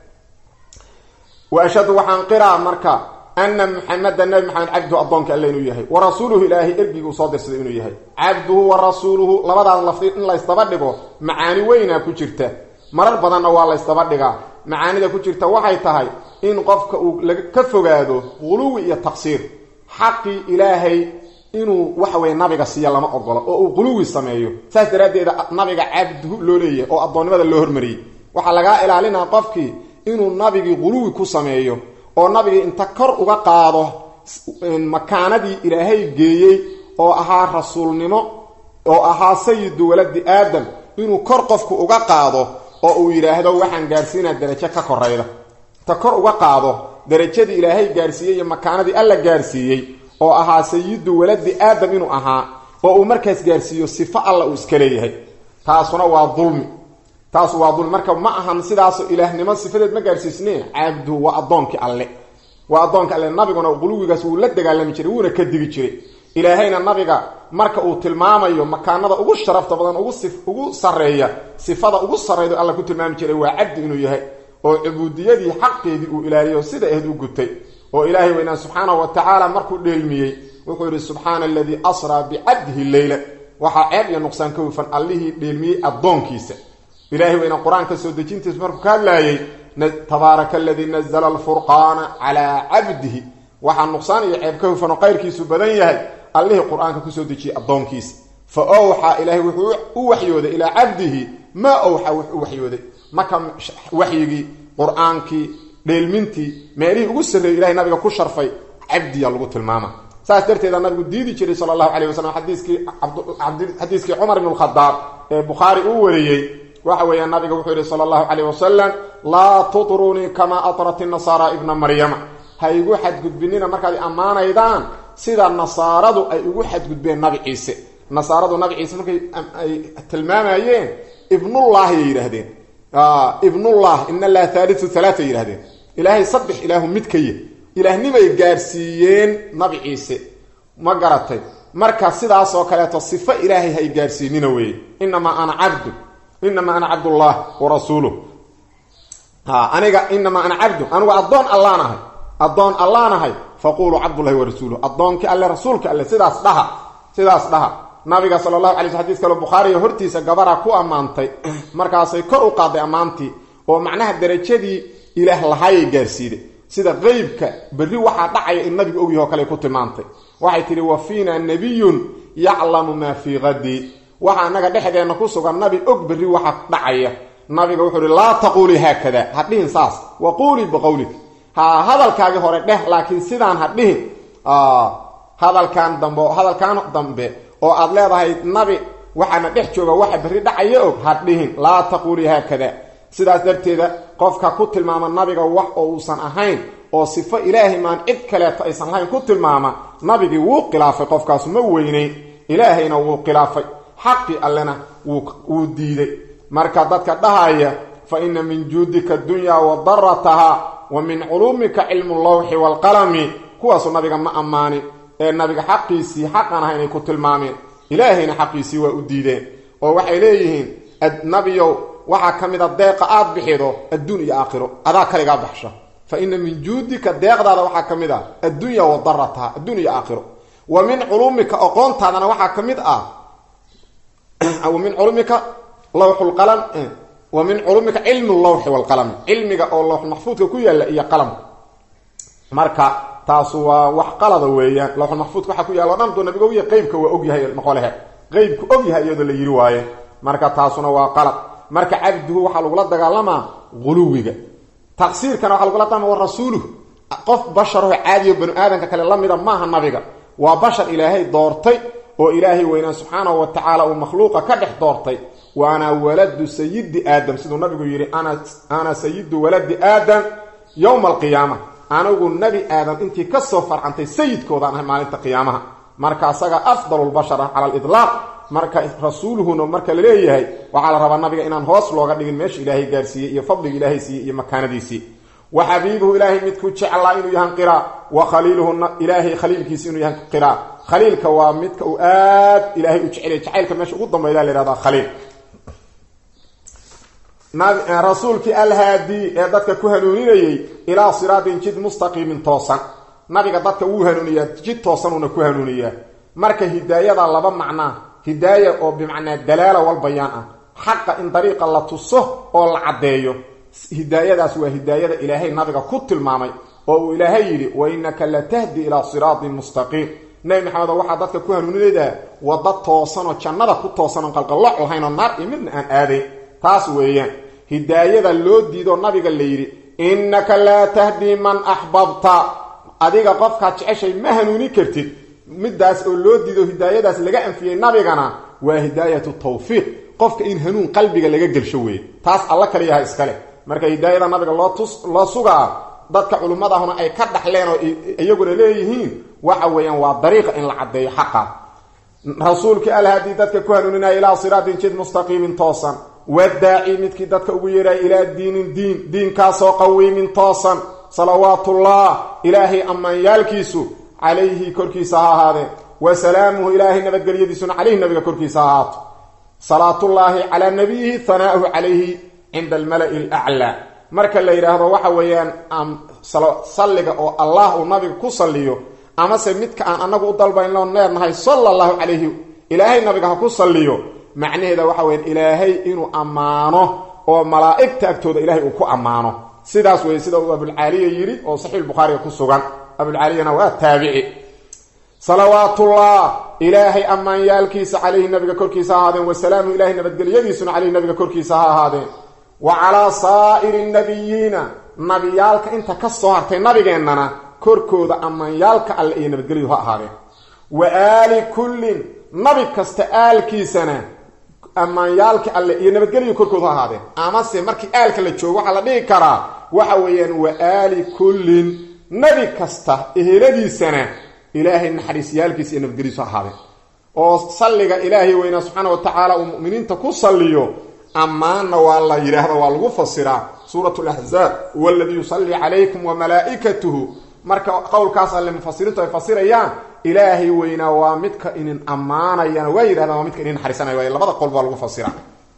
wa ashhadu waxaan qiraa marka ana muxameda nebi maxamed cabduhu addoonka alle inuu yahay wa rasuuluhu ilaahay ergigii uu soo dirsaday inuu yahay cabduhu wa rasuuluhu labadaas lafdi in laysdaba dhigo macaani weynaa ku jirta marar badanna waa laysdaba dhigaa macaanida ku jirta waxay tahay in qofka uu ka fogaado quluwi iyo taqsiir xaqii ilaahay inuu waxaweye nabiga siiya lama ogolo oo uu quluwi sameeyo saas daraaddeeda nabiga cabduhu loo leeyahay oo addoonnimada loo hormariyey waxaa lagaa ilaalinaa qofkii inuu nabigii quluwi ku sameeyo oo nabigii inta kor uga qaado makaanadii ilaahay geeyey oo ahaa rasuulnimo oo ahaa sayidu waladi aadam inuu kor qofku uga qaado oo uu yidhaahdo waxaan gaarsiinaa darajo ka korayda inta kor uga qaado darajadii ilaahay gaarsiiyey iyo makaanadii alla gaarsiiyey oo ahaa sayidu waladi aadam inuu ahaa oo uu markaas gaarsiiyo sifo alla uu iska leeyahay taasuna waa dulmi taasu waa dulmi marka ma ahan sidaasoo ilaahnimo sifadeed ma gaarsiisneen cabduhu waa addoonkii alle waa addoonka alle nabiguna quluwigaas wuu la dagaalami jiray wuuna ka digi jiray ilaahayna nabiga marka uu tilmaamayo makaanada ugu sharafta badan ugu sareeya sifada ugu sarreyda alla ku tilmaami jiray waa cabdi inuu yahay oo cubuudiyadii xaqeedii uu ilaaliyo sida ahed u gutay oo ilaahay weynaa subxaanahu wa tacaala markuu dheelmiyey wuxuu yidhi subxaana aladii asraa bicabdihi leyla waxaa ceeb iyo nuqsaan ka hufan allihii dheelmiyey addoonkiisa ilahay weynaa qur-aanka soo dejintiisa markuu ka hadlaayay tabaaraka aladii nazla alfurqaana calaa cabdihi waxaa nuqsaan iyo ceeb ka hufan oo qayrkiisu badan yahay allihii qur-aanka kusoo dejiyey addoonkiisa fa owxaa ilaahay wuxuu u waxyooday ilaa cabdihi maa owxaa wuxuu u waxyooday marka waxyigii qur-aankii dheelmintii meelihii ugu sarreeyey ilahay nabiga ku sharfay cabdiya lagu tilmaama saas darteeda nabigu diidi jiray sala allahu calayh wasalam xadiiskii xadiiskii cumar ibn lkhadaab ee bukhaari uu wariyey waxa weeya nabiga wuxuu yihi sala allahu calayh wasalam laa tutrunii kamaa atrat inasaara ibna maryama ha igu xadgudbinina markaad ammaanaydaan sida nasaaradu ay ugu xadgudbeen nabi ciise nasaaradu nabi ciise markay ay tilmaamayeen ibnullaahi ay yidhaahdeen ibnullah in allaha haaliu halaata ay yidhahdeen ilaahay saddex ilaahu mid ka yah ilaahnimay gaarsiiyeen nabi ciise ma garatay marka sidaasoo kaleeto sifo ilaahay hay gaarsiinina weeye inamaa ana cabdu inamaa ana cabdullah wa rasuuluh aniga inamaa ana cabdu anigu addoon allaan ahay addoon allaan ahay faquluu cabdullahi wa rasuuluh addoonkii alle rasuulka alle sidaas dhaha sidaas dhaha nabiga sala allahu alay sl xadis kale bukhaariga hortiisa gabara ku ammaantay markaasay kor u qaaday ammaantii oo macnaha darajadii ilaah lahaayay gaarsiiday sida qeybka berri waxaa dhacaya in nabigu ogyahi oo kale ku tilmaantay waxay tidhi wa fiina nabiyun yaclamu maa fii qadi waxa anaga dhexdeenna ku sugan nabi og berri waxa dhacaya nabiga wuxuu ihi laa taquulii haakada ha dhihin saas wa quulii biqowlik ha hadalkaagii hore dheh laakiin sidaan ha dhihin hadalkan dambe hadalkaan dambe oo aad leedahay nabi waxaana dhex jooga waxa berri dhacaya og ha dhihin laa taquulii haakada sidaas darteeda qofka ku tilmaama nabiga wax oo uusan ahayn oo sifo ilaahay maan cid kaleeto aysan lahayn ku tilmaama nabigii wuu khilaafay qofkaasu ma weynayn ilaahayna wuu khilaafay xaqii allena wuu diiday marka dadka dhahaya fa ina min juudika dunya wa darataha wa min culuumika cilmu lawxi waalqalami kuwaasu nabiga ma ammaanin ee nabiga xaqiisii xaqan aha inay ku tilmaameen ilaahayna xaqiisii waa u diideen oo waxay leeyihiin nabiyow waxaa ka mid a deeqa aada bixido adduun iyo aakhiro adaa kaligaa baxsha fa ina min juudika deeqdaada waxaa ka mid ah addunya wa darataha adduun iyo aakhiro wa min culuumika aqoontaadana waxaa ka mid ah wa min culuumika lawxulqalam wa min culuumika cilmu lawxi waalqalami cilmiga oo lawxulmaxfuudka ku yaalla iyo qalamka marka taasu waa wax qalada weeyaan lawxulmaxfuudka waxaa ku yaalla o dhan duu nabiga ogyahay qeybka waa ogyahay noqolehe qeybku ogyahay iyadoo la yiri waaye marka taasuna waa qalad marka cabduhu waxaa lagula dagaalamaa guluwiga taqsiirkana waxaa lagula dagaalama wa rasuuluhu qof basharaho caadiyo banu aadamka kale la mida maaha nabiga waa bashar ilaahay doortay oo ilaahay weynaan subxaanahu wa tacaala uu makhluuqa ka dhex doortay waana waladu sayidi aadam siduu nabigu yidhi ana sayidu waladi aadam yowma alqiyaama anigu nebi aadam intii kasoo farcantay sayidkoodaan ahay maalinta qiyaamaha marka asaga afdalulbashar ah cala aliطlaaq marka rasuuluhuna marka la leeyahay waxaa la rabaa nabiga inaan hoos looga dhigin meesha ilaahay gaarsiiyey iyo fadliga ilaahay siiyey iyo makaanadiisii wa xabiibuhu ilaahay midku jeclaa inuu yahan qiraa wa khaliiluhuna ilaahay khaliilkiisi inuu yahan qiraa khaliilka waa midka uu aad ilaahay u jecelya jacaylka meesha ugu dambayda la yhahdaa khaliil rasuulkii alhaadii ee dadka ku hanuuninayey ilaa siraatin jid mustaqiimin toosan nabiga dadka wuu hanuuniyaa jid toosanuuna ku hanuuniyaa marka hidaayada laba macnaa hidaaya oo bimacnaa dalaala walbayaan ah xaqa in dariiqa la tuso oo la caddeeyo hidaayadaas waa hidaayada ilaahay nabiga ku tilmaamay oo uu ilaahay yidhi wa innaka la tahdi ilaa siraatin mustaqiim nebi maxamed oo waxaa dadka ku hanuuninaydaa wadda toosanoo jannada ku toosan oo qalqalloc lahayn oo naar iyo midna aan aadayn taas weeyaan hidaayada loo diidoo nabiga la yidhi innaka laa tahdii man axbabta adiga qofkaad jeceshay ma hanuuni kartid midaas oo loo diido hidaayadaas laga anfiyey nabigana waa hidaayatu tawfiiq qofka in hanuun qalbiga laga gelsho weeye taas alla kaliyaha iskale marka hidaayada nabiga loo tus loo sugaa dadka culummadahuna ay ka dhaxleen oo iyaguna leeyihiin waxa weeyaan waa dariiqa in la caddeeyo xaqa rasuulkii alhadii dadka ku hanuuninaya ilaa siraatin jid mustaqiimin toosan wadaaci midkii dadka ugu yeeraya ilaa diinin diin diinkaasoo qawiimin toosan salawaatullah ilaahay ammaanyaalkiisu calayhi korkiisa ha ahaadeen wa salaamuhu ilaahay nabadgelyadiisuna calayhi nabiga korkiisa ha ahaato salaatullaahi calaa nabiyihi hanaa'uhu calayhi cinda almala'i alaclaa marka la yidhaahdo waxa weeyaan salliga oo allah uu nabiga ku salliyo amase midka aan anagu u dalbaynoo neernahay sala allahu calayhi ilaahay nabiga ha ku salliyo macnaheeda waxa weyaan ilaahay inuu ammaano oo malaa'igta agtooda ilaahay uu ku ammaano sidaas weeye sida uu abulcaaliya yidhi oo saxiix bukhaariga ku sugan abulcaaliyana waa taabici salawaatullah ilaahay ammaanyaalkiisa calayhi nabiga korkiisa ha ahaadeen wasalaamu ilahay nabadgelyadiisuna calayhi nabiga korkiisa ha ahaadeen wa calaa saa'iri nabiyiina nabiyaalka inta ka soo hartay nabigeennana korkooda ammaanyaalka alle iyo nabadgelyu ha ahaadeen wa aali kullin nabi kasta aalkiisana ammaanyaalka alle iyo nabadgelyu korkooda ha ahaadeen amase markii aalka la joogo waxaa la dhihi karaa waxa weeyaan wa aali kullin nabi kasta eheladiisana ilaahay naxariisyaalkiisa iyo nabadgelyadiisu ha ahaadeen oo salliga ilaahay weynaa subxaana wa tacaala uu mu'miniinta ku salliyo ammaanna waa la yidhaahdo waa lagu fasiraa suurat laxzaab huwa aladii yusallii calaykum wa malaa'ikatuhu marka qowlkaas alle mufasiriintu ay fasirayaan ilaahay weynaa waa midka inin ammaanayana waa yidhahdaan waa midka inin naxariisanaya waay labada qolba waa lagu fasiraa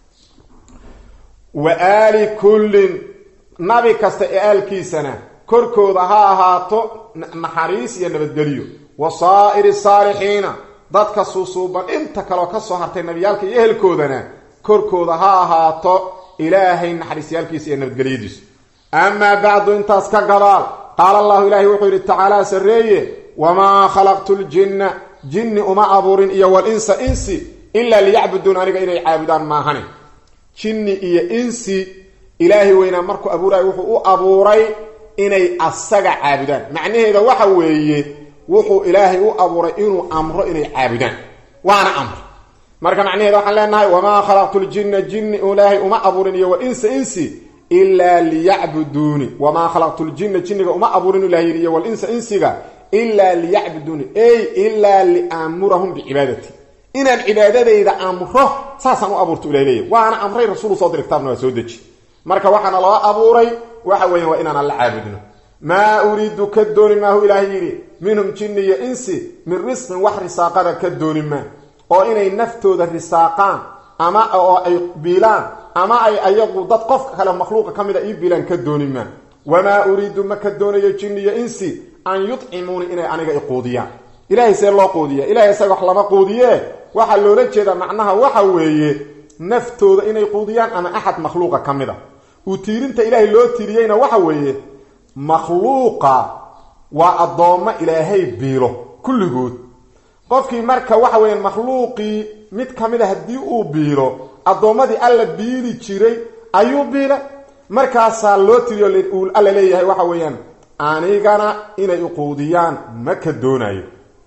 wa aali kullin nabi kasta ee aalkiisana korkooda ha ahaato naxariis iyo nabadgelyo wa saa'iri saalixiina dadka suusuuban inta kaleo ka soo hartay nabiyaalka iyo ehelkoodana korkooda ha ahaato ilaahay naxariisyaalkiisa iyo nabadgelyadiisu amaa bacdu intaas ka gadaal qaala allahu ilaahay wuxuu yidhi tacaalaa sarreeye wamaa khalaqtu ljinna jinni uma abuurin iyo walinsa insi ilaa liyacbuduun aniga inay caabudaan maahane jinni iyo insi ilaahay weynaa markuu abuurayo wuxuu u abuuray inay asaga caabudaan macnaheeda waxa weeye wuxuu ilaahay u abuuray inuu amro inay caabudaan waana amr marka macnaheeda waxaan leenahay wamaa khalaqtu ljinna jinni ilaahay uma abuurin iyo walinsa insi ilaa liyacbuduuni wamaa khalaqtu ljinna jinniga uma abuurin ilah yidhi iyo walinsa insiga ilaa liyacbuduuni ey ilaa liaamurahum bicibaadati inaan cibaadadayda amro saasaan u abuurta ilahy leeya waana amray rasuulu soo diray kitaabna waa soo deji marka waxaana loo abuuray waxa weya waa inaan alla caabudno maa uriidu ka dooni maahu ilaahay yidhi minhum jinni iyo insi min risqin wax risaaqada ka dooni maa oo inay naftooda risaaqaan ama oo ay biilaan ama ay ayagu dad qofka kale makhluuqa ka mida ii biilaan ka dooni maa wamaa uriidu ma ka doonayo jinni iyo insi an yudcimuuni inay aniga iquudiyaan ilaahay see loo quudiya ilahay isaga wax lama quudiye waxaa loola jeedaa macnaha waxa weeye naftooda inay quudiyaan ama axad makhluuqa ka mid a uu tiirinta ilaahay loo tiiriyeyna waxa weeye makhluuqa waa addoommo ilaahay biilo kulligood qofkii marka waxa weeyaan makhluuqii mid ka mid a haddii uu biilo addoommadii alla biili jiray ayuu biila markaasaa loo tiriyo uu alla leeyahay waxa weeyaan anigana inay uquudiyaan ma ka doonayo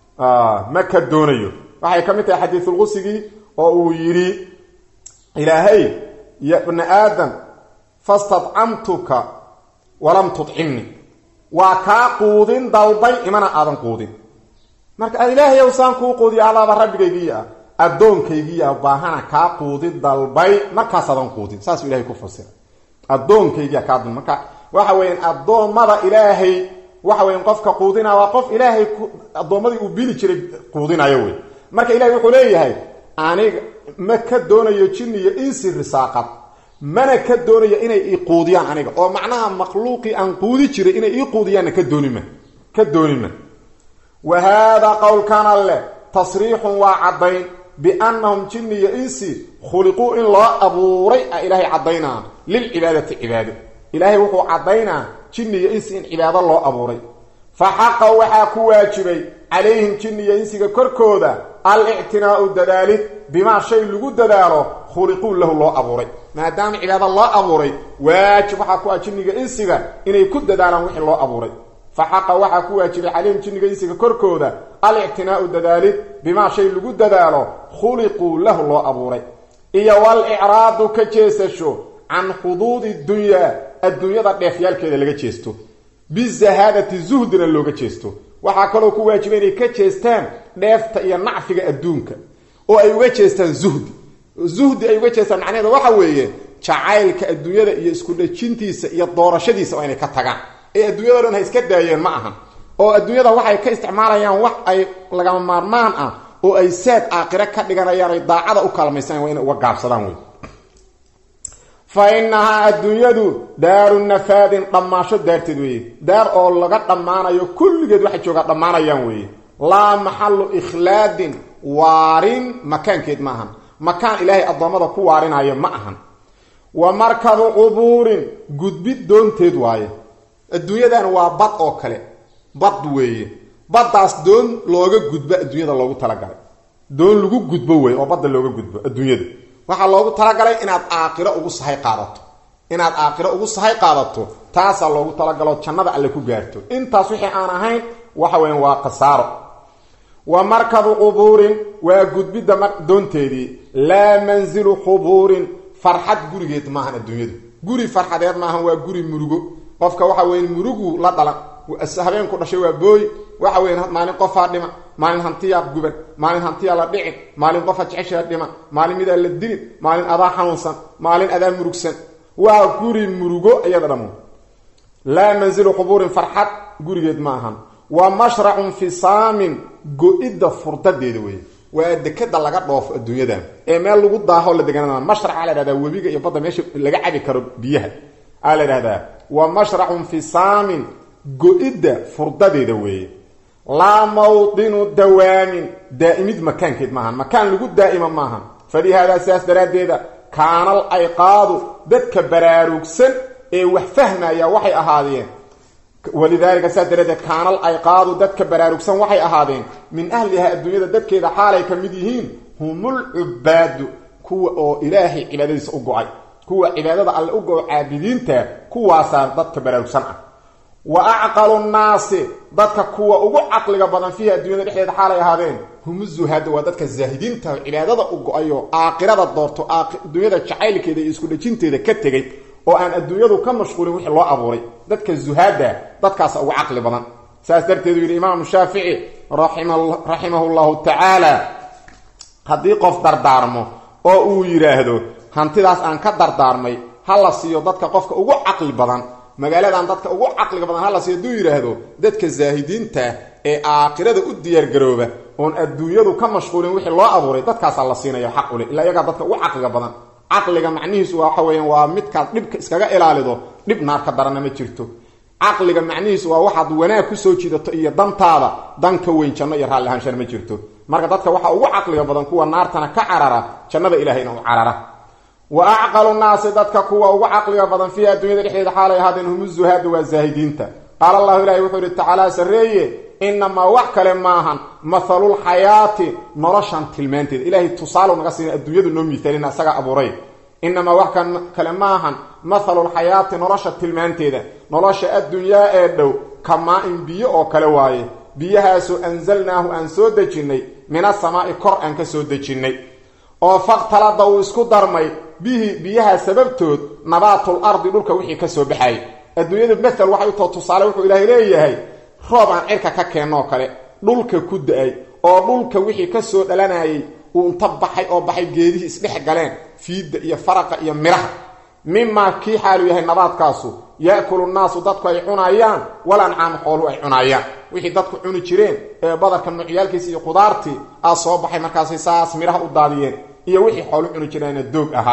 ma ka doonayo waxay ka mid tahay xadiisulqusigii oo uu yidhi ilaahay ya bna aadam fastadcamtuka walam tudcimni waa kaa quudin dalbay imana aadan quudin marka ilaahay ow saan kuu quudiya allaaba rabbigaygiiya ah addoonkaygiiya baahana kaa quudin dalbay markaasaadan quudin saasuu ilahay ku fasira addoonkaygiya kaa dun marka waxa weeyaan addoommada ilaahay waxa weyan qofka quudina waa qof ilaahay addoommadii uu bili jiray quudinayo wey marka ilahay wuxuu leeyahay aniga ma ka doonayo jinni iyo insi risaaqad mana ka doonayo inay ii quudiyaan aniga oo macnaha makhluuqii aan quudi jiray inay ii quudiyaanna ka doonima ka doonima wa haadaa qowlkan alleh tasriixun waa caddayn biannahum jinni iyo insi khuliquu in loo abuuray a ilaahay caddaynaa lilcibaadati cibaado ilaahay wuxuu caddaynaa jinni iyo insi in cibaado loo abuuray fa xaqa waxaa ku waajibay calayhim jinni iyo insiga korkooda al-ictinaa'u dadaalid bimaa shay lagu dadaalo khuliquu lahu loo abuuray maadaama cibaado loo abuuray waajib waxaa ku ah jinniga insiga inay ku dadaalaan wixii loo abuuray fa xaqa waxaa ku waajibay calayhim jinniga insiga korkooda al-ictinaa'u dadaalid bimaa shay lagu dadaalo khuliquu lahu loo abuuray iyo wal icraadu ka jeesasho can xuduudi dunyaa adduunyada dheefyaalkeeda laga jeesto bizahaadati zuhdina looga jeesto waxaa kaloo ku waajiba inay ka jeestaan dheefta iyo nacfiga adduunka oo ay uga jeestaan zuhdi zuhdi ay uga jeestaan macnaheeda waxa weeye jacaylka adduunyada iyo isku dhejintiisa iyo doorashadiisa waa inay ka tagaan ee adduunyado dhan ha iska daayeen ma ahan oo adduunyada waxay ka isticmaalayaan wax ay lagama maarmaan ah oo ay saad aakhire ka dhiganayaan ay daacada u kaalmaysanaan waa inay uga gaabsadaan wey fa innahaa adduunyadu daaru nafaadin dhammaasho daarteed weeye daar oo laga dhammaanayo kulligeed waxay joogaa dhammaanayaan weeye laa maxallu ikhlaadin waarin makaankeed ma ahan makaan ilaahay addoommada ku waarinayo ma ahan wa markadu qubuurin gudbid doonteed waaye adduunyadan waa bad oo kale bad weeye baddaas doon looga gudbo adduunyada loogu talagalay doon lagu gudbo wey oo badda looga gudbo adduunyada waxaa loogu talagalay inaad aakhiro ugu sahay qaadato inaad aakhiro ugu sahay qaadato taasaa loogu talagalo jannada alle ku gaarto intaas wixii aan ahayn waxa weyan waa khasaaro wa markadu qubuurin waa gudbidda doonteedii laa manzilu qubuurin farxad gurigeed maahan adduunyadu guri farxadeed maahan waa guri murugo qofka waxa weya murugu la dhalan habeenku dhashay waa booy waxa weya maalin qofaa dhima maalin hantiyaa guban maalin hantiyaa la dhicin maalin qofa jeceshaa dhima maalin midaa la dilin maalin adaa xanuunsan maalin adaa murugsan waa guri murugo iyada dhamo laa manzilu qubuurin farxad gurigeed ma ahan wa mashracun fisaamin go-idda furdadeeda wey waa dekada laga dhoofo adduunyadan ee meel lagu daaho la deganaa mashrac aa la dhahdaa webiga iyo badda meesha laga cabi karo biyaha aa la dhahdaa wa mashracun fisaamin go-idda furdadeeda weeye laa mawdinu dawaamin daa'imid makaankeed maahan makaan lagu daa'ima maahan falihaadaa sidaas daraaddeeda kaanal ayqaadu dadka baraarugsan ee wax fahmaya waxay ahaadeen walidaalika sidaas daraaddeed kaanal ayqaadu dadka baraarugsan waxay ahaadeen min ahliha adduunyada dadkeeda xaalay ka mid yihiin humul cubaadu kuwa oo ilaahay cibaadadiisa u go-ay kuwa cibaadada alle u go-o caabidiinta kuwaasaa dadka baraarugsan ah wa acqalu nnaasi dadka kuwa ugu caqliga badan fiiha adduunyada dhexdeeda xaalay ahaadeen humu zuhaada waa dadka zaahidiinta cibaadada u go-ayo aakhirada doorto adduunyada jacaylkeeda iyo isku dhejinteeda ka tegay oo aan adduunyadu ka mashquulin wixii loo abuuray dadka zuhaada dadkaasa ugu caqli badan saas darteedu yidhi imaamu shaafici raximahu llahu tacaala haddii qof dardaarmo oo uu yidhaahdo hantidaas aan ka dardaarmay ha la siiyo dadka qofka ugu caqli badan magaaladan dadka ugu caqliga badan hala si hadduu yidhaahdo dadka zaahidiinta ee aakhirada u diyaargarooba oon adduunyadu ka mashquulin wixii loo abuuray dadkaasaa la siinaya xaq ule ilaa iyagaa dadka ugu caqliga badan caqliga macnihiisu waxa weeyaan waa midkaad dhibka iskaga ilaalido dhib naar ka darana ma jirto caqliga macnihiisu waa waxaad wanaag kusoo jiidato iyo dantaada dan ka weyn janno iyo raalli ahaanshana ma jirto marka dadka waxaa ugu caqliga badan kuwa naartana ka carara jannada ilahayna u carara wa acqalu nnaasi dadka kuwa ugu caqliga badan fiiha adduunyada dhexdeeda xaalay ahaadeen humu zuhaada waa zaahidiinta qaala allahu ilahi wuxuu yihi tacaala sarreeye inamaa wax kale maahan mathalulxayaati noloshan tilmaanteeda ilaahay tusaalu naga siina adduunyadu noo miaalina isagaa abuuray inamaa wax kale maahan mathalulxayaati nolosha tilmaanteeda nolosha addunyaa ee dhow kamaa-in biyo oo kale waaye biyahaasoo anzalnaahu aan soo dejinnay min asamaa'i kor aan ka soo dejinnay oo faktalada uu isku darmay bihi biyaha sababtood nabaatul ardi dhulka wixii ka soo baxayay adduunyadu mathal waxay u too tusaale wuxuu ilaahay leeyahay roob aan cirka ka keennoo kale dhulka ku da-ay oo dhulka wixii ka soo dhalanayay uu inta baxay oo baxay geedihii isdhex galeen fiidda iyo faraqa iyo midhaha mimaa kii xaalu yahay nabaadkaasu yaakulu nnaasu dadku ay cunayaan wal ancaamu xoolu ay cunayaan wixii dadku cuni jireen ee badarka nuucyaalkiisa iyo qudaartii aa soo baxay markaasay saas midhaha u daadiyeen iyo wixii xoolu cuni jireena doog ahaa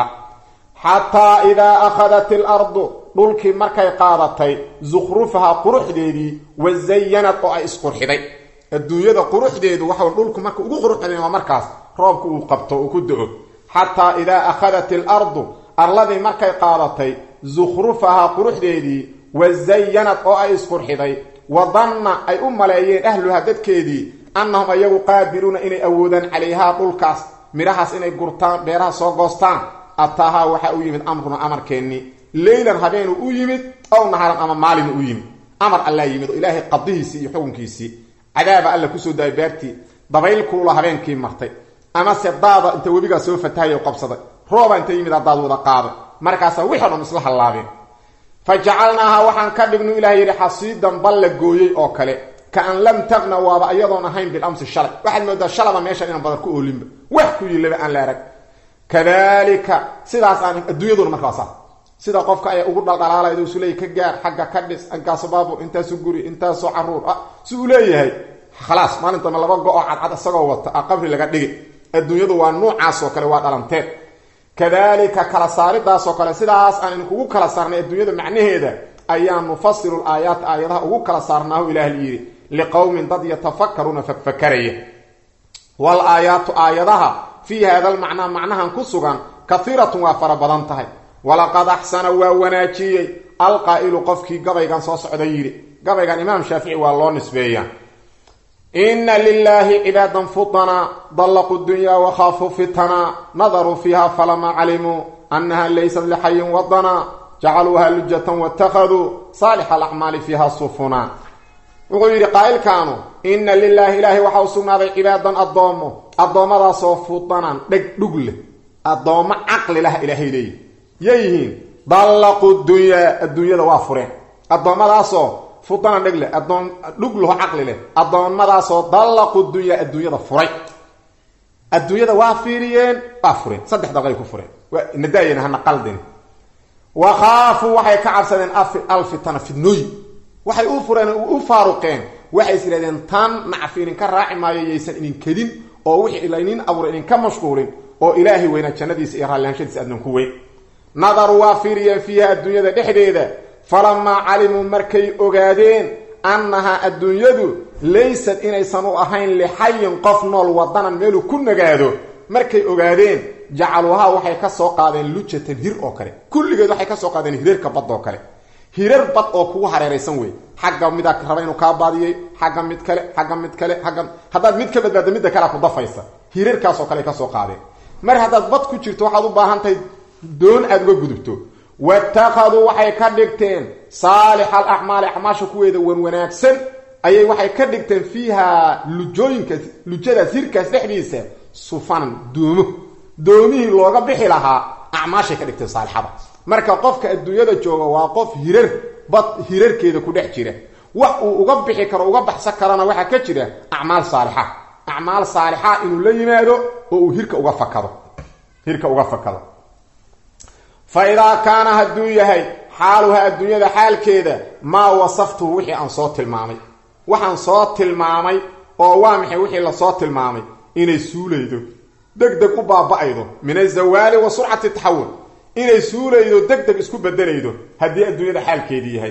xataa idaa akhadat ilardu dhulkii markay qaadatay zukhrufaha quruxdeedii wa zayanad oo ay isqurxiday adduunyada quruxdeedu waxa dhulku marka ugu quruxdayn waa markaas roobku uu qabto uu ku do-o xataa idaa akhadat ilardu arladii markay qaadatay zukhrufaha quruxdeedii wa zayanad oo ay isqurxiday wa danna ay u maleeyeen ahluha dadkeedii annahum ayagu qaadiruuna inay awoodaan calayhaa dhulkaas midhahaas inay gurtaan beeraha soo goostaan ataahaa waxaa u yimid amruna amarkeennii leylan habeenuu u yimid ow naharan ama maalinu u yimid amar allaa yimid oo ilaahay qadihiisii iyo xukunkiisii cadaaba alla kusoo daayay beertii dabayl kulula habeenkii martay amase daada inta webigaa soo fatahayo qabsaday rooba inta yimid daad wada qaaday markaasaa wixii dhan isla hallaabeen fa jacalnaaha waxaan ka dhignu ilaah yidhi xasiidan bal la gooyey oo kale kaan lam taqna waaba iyadoon ahayn bilamsi shalay waxaad moodaa shalaba meeshan inaan badan ku oolinba wax ku yilaba aan la arag kadalika sidaas aan adduunyaduna markaa saa sida qofka ay ugu dhaldhalaalaydo isu leeyahy ka gaar xagga ka dhis inkaaso baabur intaasu guri intaasoo caruur ah si uu leeyahay khalaas maalintama laba go-oo cadcad isagoo wata a qabri laga dhigi adduunyadu waa nuucaasoo kale waa dhalanteed kadalika kala saaridaasoo kale sidaas aan idinkugu kala saarnay adduunyada macnaheeda ayaan nufasilu aayaat aayadaha ugu kala saarnaahu ilaah yidhi liqowmin dad yatafakaruuna fakfakaraya wal aayaatu aayadaha fii hada lmacnaa macnahan ku sugan kahiiratun waa fara badan tahay walaqad axsana waa wanaajiyey alqaa'ilu qofkii gabaygan soo socda yidhi gabaygan imaam shaafici waa loo nisbeeyaa ina lilaahi cibaadan futanaa dallaquu dunyaa wakhaafuu fitanaa nadaruu fiiha falamaa calimuu annaha laysat lixayin wadanaa jacaluuha lujatan watakhaduu saalixa alacmaali fiiha sufunaa wuxuu yidhi qaa'ilkaanu ina lilaahi ilaahay waxaa u sugnaaday cibaadan addoommo addoommadaasoo fudanan dheg dhug leh addoommo caqli lah ilaahay leeyihi yayihiin dallaqu dunyaa adduunyada waa fureen addoommadaasoo fudanan dheg leh adoon dhug laho caqli leh addoommadaasoo dallaqu dunyaa adduunyada furay adduunyada waa fiiriyeen waa fureen saddex daqay ku fureen nadaayana hana qaldin wakhaafuu waxay ka cabsadeen alfitana fidnooyin waxay u fureen u faaruqeen waxay is yidhahdeen tan nacfi idinka raaci maayo yaysan idin kedin oo wixii laynin abuuray idinka mashquulin oo ilaahay weynaa jannadiisa iyo raallihanshadiisa adnan ku weyn nadaruu waa fiiriyeen fiiha adduunyada dhexdeeda falamaa calimuu markay ogaadeen annahaa adduunyadu laysad inaysan u ahayn lixayin qof nool wadanan meeluu ku nagaado markay ogaadeen jacaluuhaa waxay ka soo qaadeen lujatan hir oo kale kulligeed waxay ka soo qaadeen hirarka bad oo kale hirar bad oo kugu hareeraysan wey xagga midaa raba inuu kaa baadiyey xagga mid kale xagga mid kale xagga haddaad mid ka badbaadda midda kalea ku dafaysa hirarkaasoo kale ka soo qaadeen mar haddaad bad ku jirto waxaad u baahan tahay doon aada uga gudubto watakhaduu waxay ka dhigteen saalixa alacmaali acmaasha kuweeda wan wanaagsan ayay waxay ka dhigteen fiiha lujooyinkaas lujadaas hirkaas dhexdiisa sufanan doomo doomihii looga bixi lahaa acmaashay ka dhigteen saalixada marka qofka adduunyada jooga waa qof hirar bad hirarkeeda ku dhex jira wax uu uga bixi karo uga baxsan karana waxaa ka jira acmaal saalixa acmaal saalixa inuu la yimaado oo uu hirka uga fakado hirka uga fakado fa idaa kaana hadduu yahay xaaluha adduunyada xaalkeeda maa wasaftuhu wixii aan soo tilmaamay waxaan soo tilmaamay oo waa maxay wixii lasoo tilmaamay inay suulaydo deg deg u baaba-aydo min azawaali wa surcati taxawul inay suulaydo deg deg isku bedelaydo haddii adduunyada xaalkeedii yahay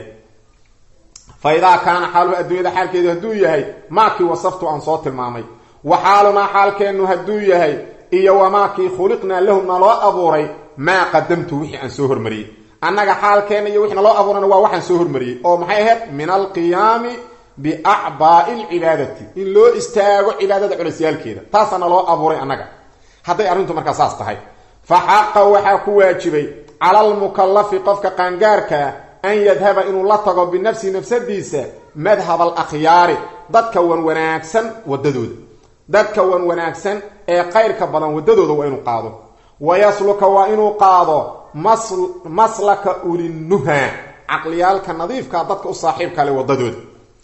fa idaa kaana xaaluha adduunyada xaalkeedu hadduu yahay maakii wasaftu aan soo tilmaamay wa xaalunaa xaalkeennu hadduu yahay iyo wamaakii khuliqnaa lahu naloo abuuray maa qadamtu wixii aan soo hormariyey annaga xaalkeenna iyo wixii naloo abuurana waa waxaan soo hormariyey oo maxay ahayd min alqiyaami biacbaa'i alcibaadati in loo istaago cibaadada culasyaalkeeda taasaa naloo abuuray annaga hadday arrintu markaa saas tahay fa xaqa waxaa ku waajibay cala almukallafi qofka qaangaarkaa an yadhaba inuu la tago binafsihi nafsadiisa madhab alakhyaari dadka wan wanaagsan wadadooda dadka wan wanaagsan ee qayrka badan wadadooda waa inuu qaado wayasluka waa inuu qaado maslaka ulinuha caqliyaalka nadiifkaa dadka u saaxiibka le wadadooda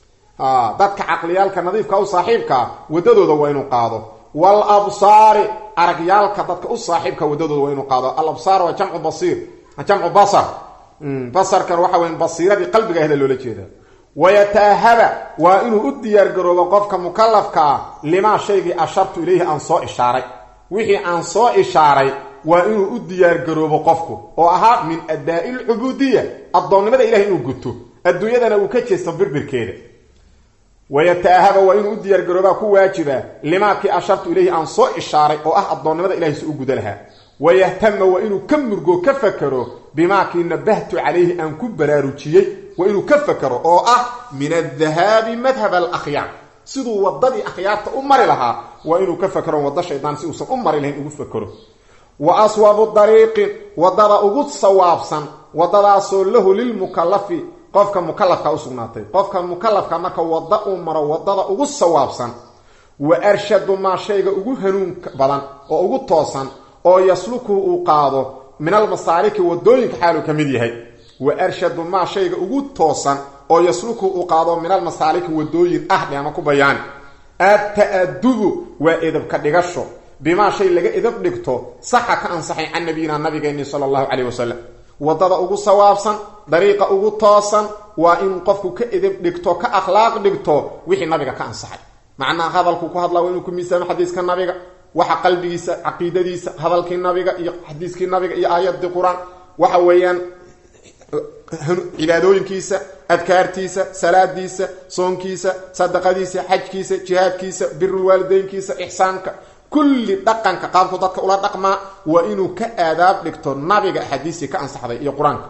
dadka caqliyaalka nadiifka u saaxiibkaa wadadooda waa inuu qaado wal absaari aragyaalka dadka u saaxiibka wadadooda waa inuu qaado al absaar waa jamcu basiir jamcu basar basarkan waxa weya basiiradii qalbiga ahda loola jeeda wayataahaba waa inuu u diyaargaroobo qofka mukalafka ah limaa shaygii ashartu ilayhi aan soo ishaaray wixii aan soo ishaaray waa inuu u diyaargaroobo qofku oo ahaa min adaa'i lcubuudiya addoonnimada ilahay inuu guto adduunyadana uu ka jeesto birbirkeeda wayataahaba waa inuu u diyaargaroobaa ku waajiba limaakii ashartu ilayhi aan soo ishaaray oo ah addoonnimada ilahay si u guda lahaa wayahtama waa inuu ka murgo ka fakero bimaakii nabahtu calayhi aan ku baraarujiyey waa inuu ka fakero oo ah min adahaabi madhab alakhyaar siduu wadadii akhyaarta u mari lahaa waa inuu ka fakero waddo shaydaan si uusan u mari lahayn ugu fakero wa aswabu dariiqin wadada ugu sawaabsan wadadaasoo lahu lilmukalafi qofka mukalafka usugnaatay qofka mukalafka marka wadda uu maro wadada ugu sawaabsan wa arshadu maa shayga ugu hanuunka badan oo ugu toosan oo yaslukuhu uu qaado min almasaaliki wadooyinka xaaluu ka mid yahay wa arshadu maa shayga ugu toosan oo yasluku uu qaado min almasaaliki wadooyin ah dhe ama ku bayaani adta-adubu waa edabka dhigasho bimaa shay laga edab dhigto saxa ka ansaxay can nabiyina nabigeeni sala allahu caleyh wasalam wadada ugu sawaabsan dariiqa ugu toosan waa in qofku ka edab dhigto ka akhlaaq dhigto wixii nabiga ka ansaxay macnaha hadalku ku hadlaa waa inuu ku miisaamo xadiiska nabiga waxa qalbigiisa caqiidadiisa hadalkii nabiga iyo xadiiskii nabiga iyo aayadii qur-aan waxa weeyaan cibaadooyinkiisa adkaartiisa salaadiisa soonkiisa sadaqadiisa xajkiisa jihaadkiisa birulwaalideynkiisa ixsaanka kulli dhaqanka qaabku dadka ula dhaqmaa waa inuu ka aadaab dhigto nabiga axaadiistii ka ansaxday iyo qur-aanka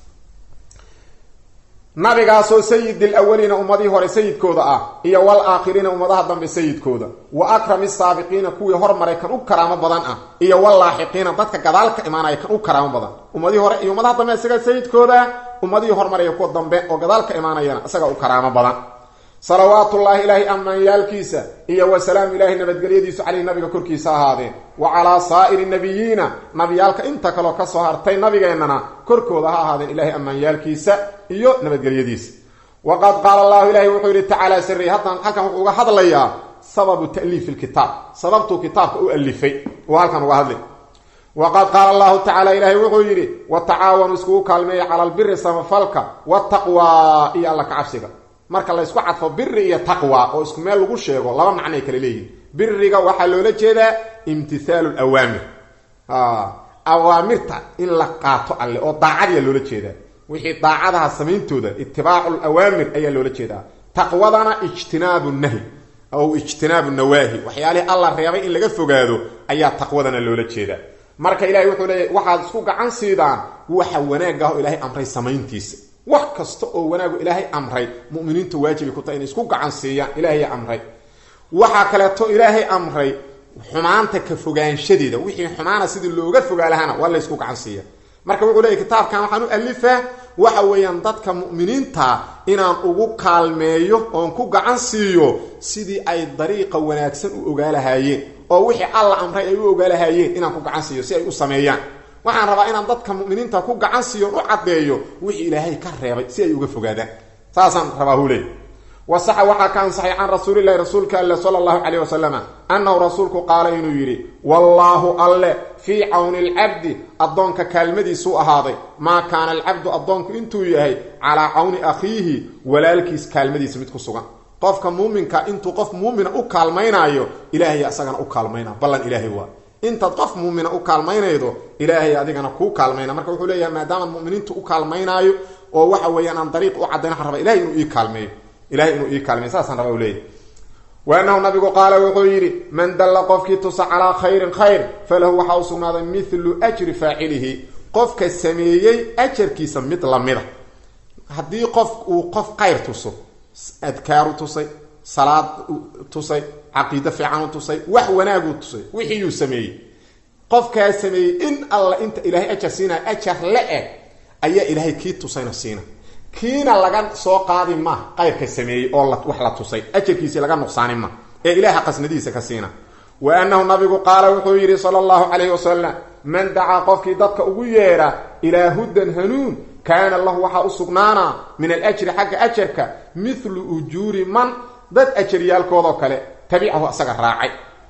nabigaasoo sayid alawaliina ummadihii hore sayidkooda ah iyo wal aakhiriina ummadaha dambe sayidkooda wa akrami saabiqiina kuwii hormaray kan u karaamo badan ah iyo walaaxiqiina dadka gadaal ka imaanaya kan u karaamo badan ummadihii hore iyo ummadaha dambe isaga sayidkooda ummadihii hormaraya kuwa dambe oo gadaal ka imaanayana isaga u karaamo badan salawaatullaahi ilaahay ammaanyaalkiisa iyo wasalaamu ilaahi nabadgelyadiisu caleyhi nabiga korkiisa ahaadeen wa calaa saa'iri nabiyiina nabiyaalka inta kaloo kasoo hartay nabigeennana korkooda ha ahaadeen ilaahay ammaanyaalkiisa iyo nabadgelyadiisa waqad qaala allahu ilaahi wuxuu yidhi tacaala sirri haddan halkan wuxuu uga hadlayaa sababu ta'liifi lkitaab sababtuu kitaabka u alifay uu halkan uga hadlay waqad qaala allahu tacala ilaahay wuxuu yidhi watacaawanuu iskugu kaalmeeya cala albiri samafalka wataqwa iyo alla ka cabsiga marka la ysku cadfo biri iyo taqwa oo isku meel lagu sheego laba macnoay kale leeyihin biriga waxaa loola jeedaa imtithaalu lawaamir awaamirta in la qaato alle oo daacadiya loola jeedaa wixii daacadaha samayntooda itibaacu lawaamir ayaa loola jeedaa taqwadana ijtinaabu nahy aw ijtinaabu nawaahi waxyaalihii alla reebay in laga fogaado ayaa taqwadana loola jeedaa marka ilahay wuxuu leeyahy waxaad isku gacan siidaan waxa wanaag ah oo ilaahay amray samayntiisa wax kasta oo wanaagu ilaahay amray muminiinta waajibay ku tahay inay isku gacan siiyaan ilaahaya amray waxaa kaleeto ilaahay amray xumaanta ka fogaanshadeeda wixii xumaana sidii looga fogaa lahaana waa laysku gacan siiya marka wuxuu leeyahy kitaabkan waxaan u alifaa waxa weeyaan dadka mu'miniinta inaan ugu kaalmeeyo oon ku gacan siiyo sidii ay dariiqa wanaagsan u ogaa lahaayeen oo wixii alla amray ay u ogaa lahaayeen inaan ku gacan siiyo si ay u sameeyaan waxaan rabaa inaan dadka muminiinta ku gacan siiyo u caddeeyo wixii ilaahay ka reebay si ay uga fogaadaan saasaan rabaa huley wasaxa waxaa ka ansaxay can rasuulilahi rasuulka alle sala allahu caleyh wasalama annahu rasuulku qaala inuu yidhi wallaahu alle fii cawni alcabdi addoonka kaalmadiisuu ahaaday maa kaana alcabdu addoonku intuu yahay calaa cawni akhiihi walaalkiis kaalmadiisa mid ku sugan qofka muuminka intuu qof muumina u kaalmaynaayo ilaahaya isagana u kaalmayna ballan ilaahay waa intaad qof muumina u kaalmaynaydo ilaahay adigana kuu kaalmayna marka wuxuu leeyahay maadaama muminiintu u kaalmaynaayo oo waxa weeyaan aan dariiq u caddayn waxaan raba ilahay inuu ii kaalmeeyo ilahay inuu ii kaalmeeyo saasaan raba u leeyahy wa annahu nabigu qaala wuxuu yidhi man dalla qofkii tusa calaa khayrin khayr falahu waxaa u sugnaaday mithlu ajri faacilihi qofka sameeyey ajarkiisa mid lamida haddii qof uu qof khayr tuso adkaaru tusay salaad tusay caqiido fiican u tusay wax wanaaguu tusay wixiiyuu sameeyey qofkaa sameeyey in alla inta ilaahay ajar siinaya ajar le-eg ayaa ilaahay kii tusayna siina kiina laga soo qaadi ma qayrka sameeyey oo wax la tusay ajarkiisii laga nuqsaani ma ee ilaaha qasnadiisa ka siina wa annahu nabigu qaala wuxuu yidhi sala allahu calayhi wasalam man dacaa qofkii dadka ugu yeedha ilaa hudan hanuun kaana lahu waxaa u sugnaanaa min alajri xagga ajarka mithlu ujuuri man dad ajaryaalkoodoo kale tabicahu asaga raacay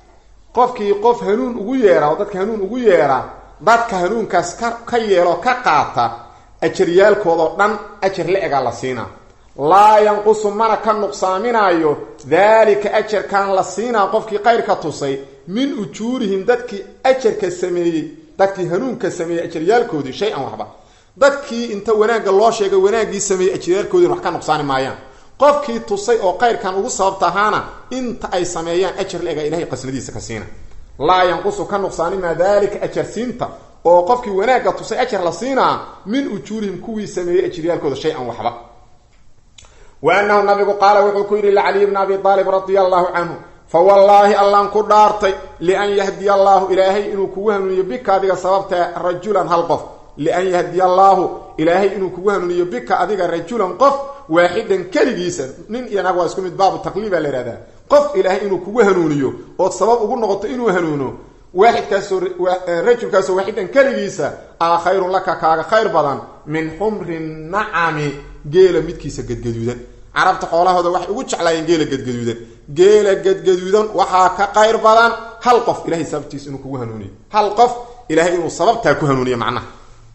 qofkii qof hanuun ugu yeedha oo dadka hanuun ugu yeedha dadka hanuunkaas ka ka yeelo ka qaata ajaryaalkoodoo dhan ajar la-egaa la siinaa laa yanqusu mana ka nuqsaaminaayo daalika ajarkan la siinaa qofkii qayrka tusay min ujuurihim dadkii ajarka sameeyey dadkii hanuunka sameeyey ajaryaalkoodii shay-an waxba dadkii inta wanaagga loo sheegay wanaaggii sameeyey ajaryaalkoodin wax ka nuqsaani maayaan qofkii tusay oo qayrkan ugu sababta ahaana inta ay sameeyaan ajar la-ega ilahay qasnadiisa ka siina laa yanqusu ka nuqsaanimaa daalika ajarsiinta oo qofkii wanaagga tusay ajar la siinaa min ujuurihim kuwii sameeyey ajaryaalkooda shay-an waxba wa annahu nabigu qaala wuxuu ku yidhi licaliy bni abi aalib radia allahu canhu fa wallaahi allaan ku dhaartay lian yahdiya allaahu ilaahay inuu kugu hanuuniyo bika adiga sababta rajulan hal qof lian yahdiya allaahu ilaahay inuu kugu hanuuniyo bika adiga rajulan qof waaxidan keligiisa nin iyo nag waa isku mid baabu taqliibaa la ihahdaa qof ilaahay inuu kugu hanuuniyo ood sabab ugu noqoto inuu hanuuno waaxidkaasoo rajulkaasoo waaxidan keligiisa a khayrun laka kaaga khayr badan min xumri nacami geela midkiisa gadgaduudan carabta xoolahooda waxay ugu jeclaayeen geela gadgaduudan geela gadgaduudan waxaa ka qayr badan hal qof ilahay sababtiisa inuu kugu hanuuniyo hal qof ilahay inuu sababtaa ku hanuuniyo macnaha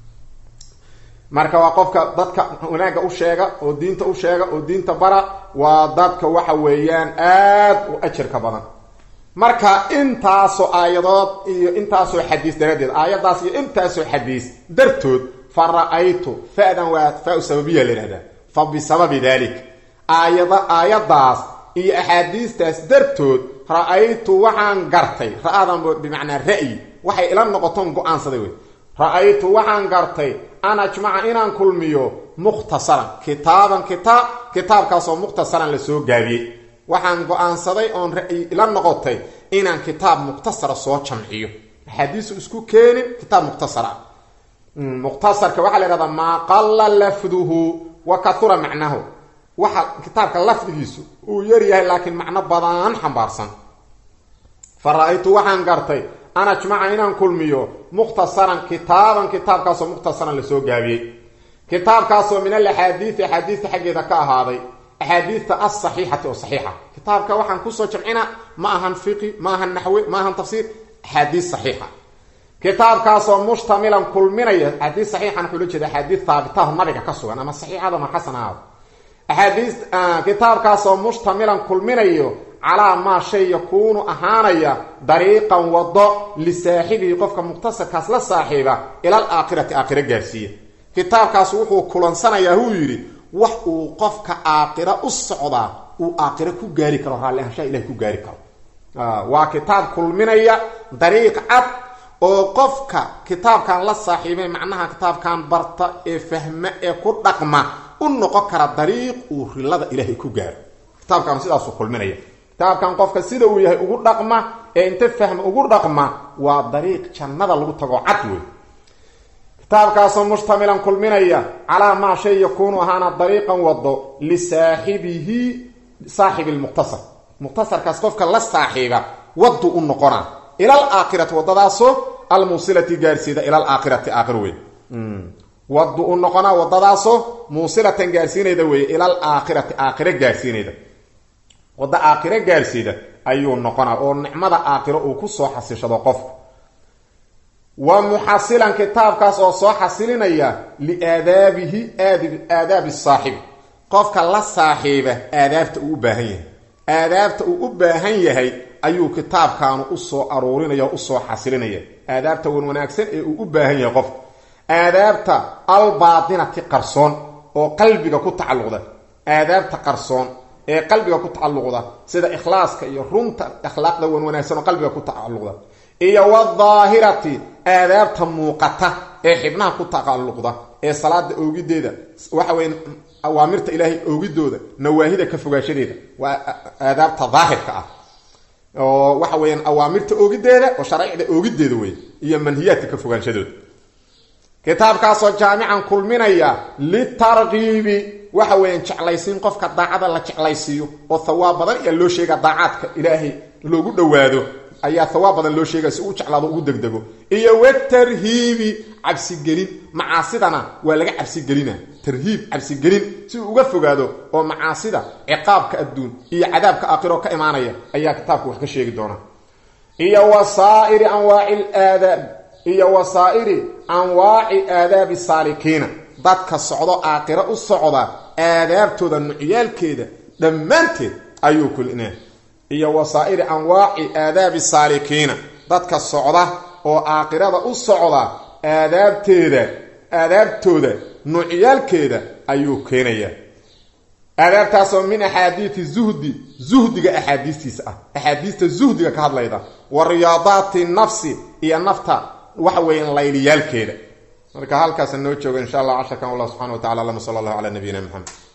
marka waa qofka dadka wanaagga u sheega oo diinta u sheega oo diinta bara waa dadka waxa weeyaan aad u ajarka badan marka intaasoo aayadood iyo intaasoo xadiis daraaddeed aayadaas iyo intaasoo xadiis dartood fa ra-aytu fa-dan waa fa-u sababiya la yihahdaa fa bisababi dalik aayada aayadaas iyo axaadiistaas dartood ra-aytu waxaan gartay ra-adan bimacnaa ra'yi waxay ila noqotoon go-aansaday wey ra-aytu waxaan gartay an ajmaca inaan kulmiyo mukhtasaran kitaaban kitaab kitaabkaasoo mukhtasaran lasoo gaabiyey waxaan go-aansaday oon ra-yi ila noqotay inaan kitaab mukhtasara soo jamciyo axaadiisu isku keenin kitaab mukhtasara mukhtasarka waxaa la yhahdaa maa qalla lafduhu wa kahura macnahu waxa kitaabka lafdigiisu uu yaryahay laakiin macno badan xambaarsan fa ra-aytu waxaan gartay an ajmaca inaan kulmiyo mukhtasaran kitaaban kitaabkaasoo mukhtasaran lasoo gaabiyey kitaabkaasoo min alaxaadiidi axaadiista xaggeeda ka ahaaday axaadiista alsaxiixati oo saxiixa kitaabka waxaan kusoo jamcina ma ahan fiqi ma ahan naxwe ma ahan tafsiir axaadiis saxiixa kitaabkaasoo mushtamilan kulminaya axaadiis saxiixan wuxuu la jeeda axaadiis haabitaho nabiga ka sugan ama saxiixada ma xasan ahaado axaadiis kitaabkaasoo mushtamilan kulminayo calaa maa shay yakuunu ahaanaya dariiqan wado lisaaxibihi qofka mukhtasarkaas la saaxiiba ilal aakhirati aakhiro gaarsiiya kitaabkaas wuxuu kulansanayaa huu yidhi wax uu qofka aakhiro u socdaa uu aakhiro ku gaari karo raalli ahaanshaha ilahay ku gaari karo waa kitaab kulminaya dariiq cad oo qofka kitaabkan la saaxiibay macnaha kitaabkan barta ee fahma ee ku dhaqma u noqon kara dariiq uu rilada ilaahay ku gaaro kitaabkan sidaasuu kulminaya kitaabkan qofka sida uu yahay ugu dhaqma ee inta fahma ugu dhaqma waa dariiq jannada lagu tago cad wey kitaabkaasoo mushtamilan kulminaya calaa maa shay yakuunu ahaana dariiqan wado lisaaxibihi saaxibi lmukhtasar mukhtasarkaas qofka la saaxiiba wadu u noqona ila alaakhirati wadadaasoo almuusilati gaarsiida ila alaakhirati aakhir wey wadu u noqona wadadaasoo muusilatan gaarsiinayda weeye ila alaakhirati aakhiro gaarsiinayda wadda aakhiro gaarsiida ayuu noqonaa oo nicmada aakhiro uu ku soo xasishado qofku wa muxasilan kitaabkaas oo soo xasilinaya liaadaabihi aadaabi saaxibi qofka la saaxiiba aadaabta uu u baahan yahay aadaabta uu u baahan yahay ayuu kitaabkaanu usoo aruurinaya o usoo xasilinaya aadaabta wan wanaagsan ee uu u baahan yahay qofka aadaabta albaatinati qarsoon oo qalbiga ku tacalluqda aadaabta qarsoon ee qalbiga ku tacalluqda sida ikhlaaska iyo runta akhlaaqda wan wanaagsan oo qalbiga ku tacalluqda iyo wadaahirati aadaabta muuqata ee xibnaha ku tacalluqda ee salaada oogideeda waxa weya awaamirta ilaahay oogidooda nawaahida ka fogaanshadeeda waa aadaabta daahirka ah oo waxa weeyaan awaamirta oogideeda oo sharaaicda oogideeda wey iyo manhiyaadka ka fogaanshadooda kitaabkaasoo jaamican kulminaya litarkiibi waxa weeyaan jeclaysiin qofka daacada la jeclaysiiyo oo thawaab badan ayaa loo sheegaa daacaadka ilaahay loogu dhowaado ayaa thawaab badan loo sheegaya si uu jeclaado ugu degdego iyo watarhiibi cabsigelin macaasidana waa laga cabsigelina tarhiib cabsigelin si uu uga fogaado oo macaasida ciqaabka adduun iyo cadaabka aakhiro ka imaanaya ayaa kitaabku wax ka sheegi doona iyo wasaa'iri anwaaci laadaab iyo wasaa'iri anwaaci aadaabi saalikiina dadka socdo aakhiro u socda aadaabtooda nucyaalkeeda dhammaanteed ayuu kulina iyo wasaa'iri anwaaci aadaabi saalikiina dadka socda oo aakhirada u socda aadaabteeda aadaabtooda nuucyaalkeeda ayuu keenayaa aadaabtaasoo min axaadiidi zuhdi zuhdiga axaadiistiisa ah axaadiista zuhdiga ka hadlayda wa riyaadaati nafsi iyo nafta waxa weeyaan layliyaalkeeda marka halkaasa noo jooga insha allah casharkan allah subxana wa tacala allahuma sala allahu calaa nabiyina maxamed